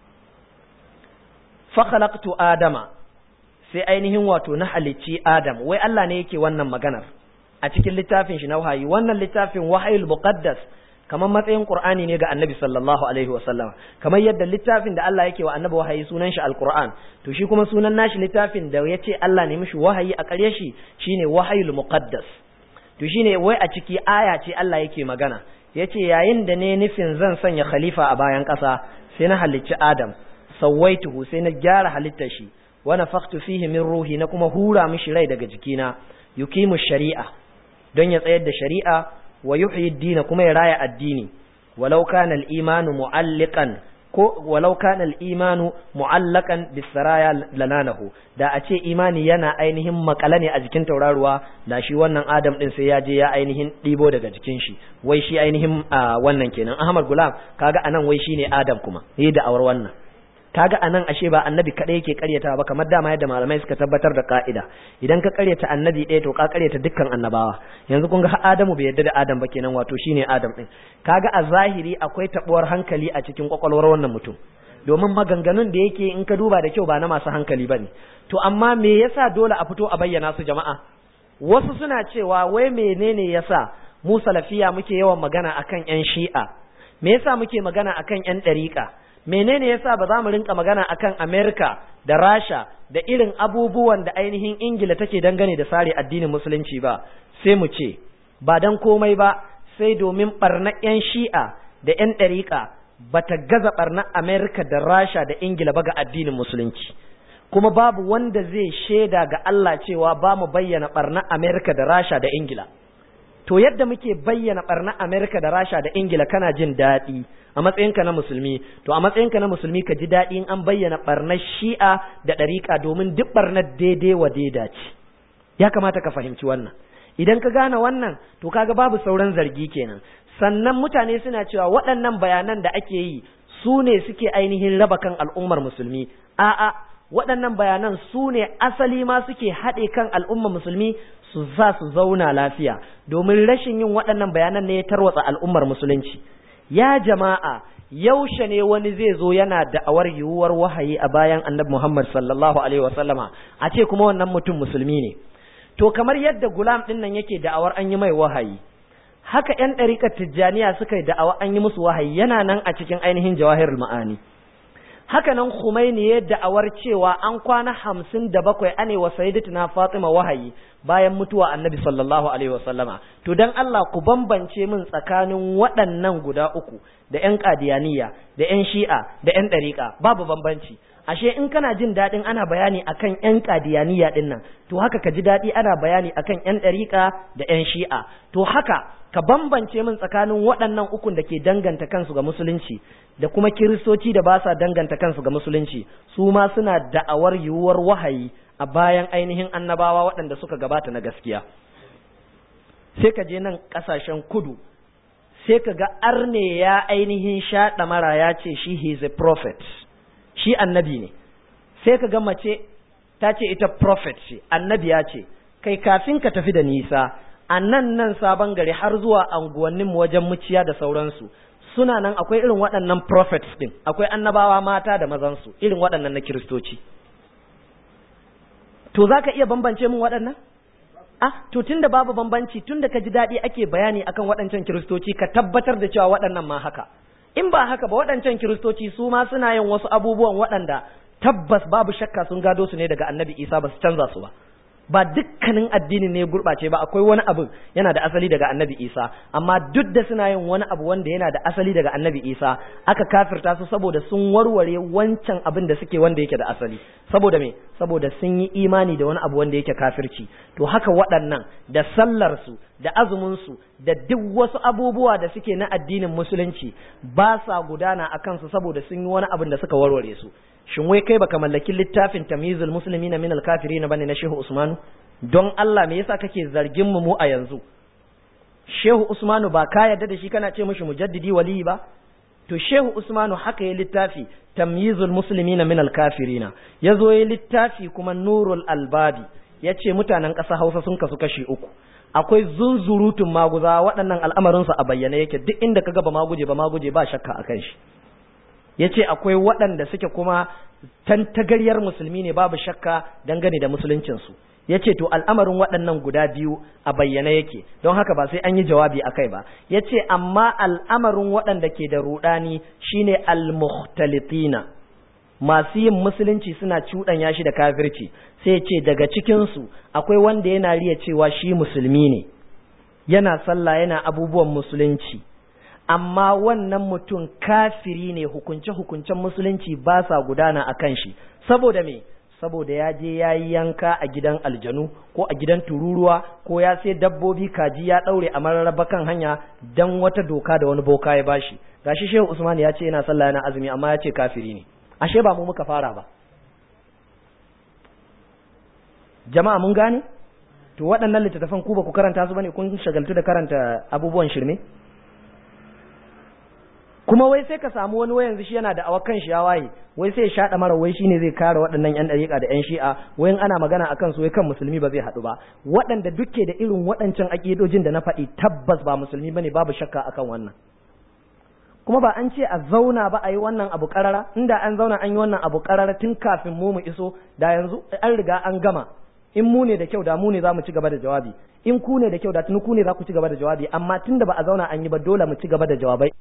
fa khalaqtu adama sai ainihin wato na halicci adam wai Allah ne yake wannan maganar a cikin littafin shi na wahayi wannan littafin wahayil muqaddas kamar matsayin Qur'ani ne ga Annabi sallallahu alaihi wa sallam kamar yadda littafin da Allah yake wa Annabi wahayi sunan shi Al-Qur'an to shi kuma sunan nashi littafin da yace Allah ne mishi wahayi a ƙarye shi shine wahayul muqaddas to shine wai a ciki aya ce Allah yake magana yace yayin da ne nufin zan sanya khalifa a bayan ƙasa sai na halicci Adam sawaituhu sai na gyara halittar shi wa nafakhtu fihi min ruhi na kuma hura mishi rai daga jikina yuqimu shari'a don ya tsayar da shari'a wa yuhyi ad kuma ya raya addini walau kana al-imanu mu'alliqan ko walau kana al-imanu mu'allaqan bis-saraya lananahu da a ce imani yana ainihin makala ne a jikin tauraruwa da shi wannan Adam din sai ya je ya ainihin dibo daga jikin shi wai shi ainihin wannan kenan Ahmad Gulam kaga anan wai shine Adam kuma yi da awar wannan kaga anan ashe ba annabi kadai yake karyata ba kamar dama yadda malamai suka tabbatar da ka'ida idan ka karyata annabi ɗaya to ka karyata dukkan annabawa yanzu kun ga Adamu bai yarda da Adam ba kenan wato shine Adam din kaga a zahiri akwai tabuwar hankali a cikin kwakwalwar wannan mutum domin maganganun da yake in ka duba da kyau ba na masu hankali bane to amma me yasa dole a fito a bayyana su jama'a wasu suna cewa wai menene yasa mu salafiya muke yawan magana akan yan shi'a me yasa muke magana akan yan ɗariƙa menene yasa ba za mu rinka magana akan Amerika da Rasha da irin abubuwan da ainihin Ingila take dangane da sare addinin musulunci ba sai mu ce ba dan komai ba sai domin barna yan shi'a da yan ɗariƙa bata gaza barna Amerika da Rasha da Ingila ba ga addinin musulunci kuma babu wanda zai shaida ga Allah cewa ba mu bayyana barna Amerika da Rasha da Ingila to yadda muke bayyana barna Amerika da Rasha da Ingila kana jin daɗi a matsayinka na musulmi to a matsayinka na musulmi ka ji daɗi in an bayyana barnar shi'a da ɗariƙa domin duk barnar daidai wa daida ce ya kamata ka fahimci wannan idan ka gane wannan to kaga babu sauran zargi kenan sannan mutane suna cewa waɗannan bayanan da ake yi su ne suke ainihin raba kan al'ummar musulmi a'a waɗannan bayanan su ne asali ma suke haɗe kan al'ummar musulmi su za su zauna lafiya domin rashin yin waɗannan bayanan ne ya tarwatsa al'ummar musulunci ya jama'a yaushe ne wani zai zo yana da'awar yiwuwar wahayi a bayan annabi Muhammad sallallahu alaihi wasallama a ce kuma wannan mutum musulmi ne to kamar yadda gulam din nan yake da'awar an yi mai wahayi haka ƴan ɗariƙar tijjaniya suka yi da'awa an yi musu wahayi yana nan a cikin ainihin jawahirul ma'ani haka nan Khumaini ya da'awar cewa an kwana hamsin da bakwai ane wa sayyidatina Fatima wahayi bayan mutuwa annabi sallallahu alaihi wasallama to dan Allah ku bambance min tsakanin waɗannan guda uku da ƴan qadiyaniya da ƴan shi'a da ƴan ɗariƙa babu bambanci ashe in kana jin daɗin ana bayani akan ƴan qadiyaniya ɗin nan to haka ka ji daɗi ana bayani akan ƴan ɗariƙa da ƴan shi'a to haka ka bambance min tsakanin waɗannan ukun da ke danganta kansu ga musulunci da kuma kiristoci da ba sa danganta kansu ga musulunci su ma suna da'awar yiwuwar wahayi a bayan ainihin annabawa waɗanda suka gabata na gaskiya sai ka je nan ƙasashen kudu sai ka ga arne ya ainihin shaɗa mara ya ce shi is a prophet shi annabi ne sai ka ga mace ta ce ita prophet ce annabi ya ce kai kafin ka tafi da nisa a nan nan sabon gari har zuwa anguwannin wajen muciya da sauransu suna nan akwai irin waɗannan prophets din akwai annabawa mata da mazansu irin waɗannan na kiristoci to za ka iya bambance min waɗannan ah to tunda babu bambanci tunda ka ji daɗi ake bayani akan waɗancan kiristoci ka tabbatar da cewa waɗannan ma haka in ba haka ba waɗancan kiristoci su ma suna yin wasu abubuwan waɗanda tabbas babu shakka sun gado su ne daga annabi isa ba su canza su ba ba dukkanin addinin ne gurɓace ba akwai wani abu yana da asali daga annabi isa amma duk da suna yin wani abu wanda yana da asali daga annabi isa aka kafirta su saboda sun warware wancan abin da suke wanda yake da asali saboda me saboda sun yi imani da wani abu wanda yake kafirci to haka waɗannan da sallar su da azumin su da duk wasu abubuwa da suke na addinin musulunci ba sa gudana a kansu saboda sun yi wani abin da suka warware su shin wai kai baka mallaki littafin tamyizul muslimin min al kafirin bane na Shehu Usmanu don Allah me yasa kake zargin mu mu a yanzu Shehu Usmanu ba ka yarda da shi kana ce mishi mujaddidi wali ba to Shehu Usmanu haka ya littafi tamyizul muslimin min al kafirin yazo ya littafi kuma nurul albabi yace mutanen ƙasa Hausa sun kasu kashi uku akwai zunzurutun maguza waɗannan al'amarinsu a bayyane yake duk inda ka ba maguje ba maguje ba shakka akan shi ya ce akwai waɗanda suke kuma tantagaryar musulmi ne babu shakka dangane da musuluncinsu ya ce to al'amarin waɗannan guda biyu a bayyana yake don haka ba sai an yi jawabi a kai ba ya ce amma al'amarin waɗanda ke da ruɗani shine al-muhtalitina masu yin musulunci suna cuɗanya shi da kafirci sai ce daga cikinsu akwai wanda yana riya cewa shi musulmi ne yana sallah yana abubuwan musulunci amma wannan mutum kafiri ne hukunce-hukuncen musulunci ba sa gudana a kan shi saboda me saboda ya je ya yi yanka a gidan aljanu ko a gidan tururuwa ko ya sai dabbobi kaji ya ɗaure a mararraba kan hanya don wata doka da wani boka ya bashi gashi shehu usman ya ce yana sallah yana azumi amma ya ce kafiri ne ashe ba mu muka fara ba jama'a mun gane to waɗannan littattafan ku ba ku karanta su bane kun shagaltu da karanta abubuwan shirme kuma wai sai ka samu wani wayanzu shi yana da awakan shi ya waye wai sai ya shaɗa mara wai shine zai kare waɗannan yan ɗariƙa da yan shi'a wai ana magana akan su wai kan musulmi ba zai haɗu ba waɗanda duke da irin waɗancan aƙidojin da na faɗi tabbas ba musulmi bane babu shakka akan wannan kuma ba an ce a zauna ba a yi wannan abu ƙarara inda an zauna an yi wannan abu ƙarara tun kafin mu mu iso da yanzu an riga an gama in mu ne da kyau da mu ne za mu ci gaba da jawabi in ku ne da kyau da tuni ku ne za ku ci gaba da jawabi amma tunda ba a zauna an yi ba dole mu ci gaba da jawabai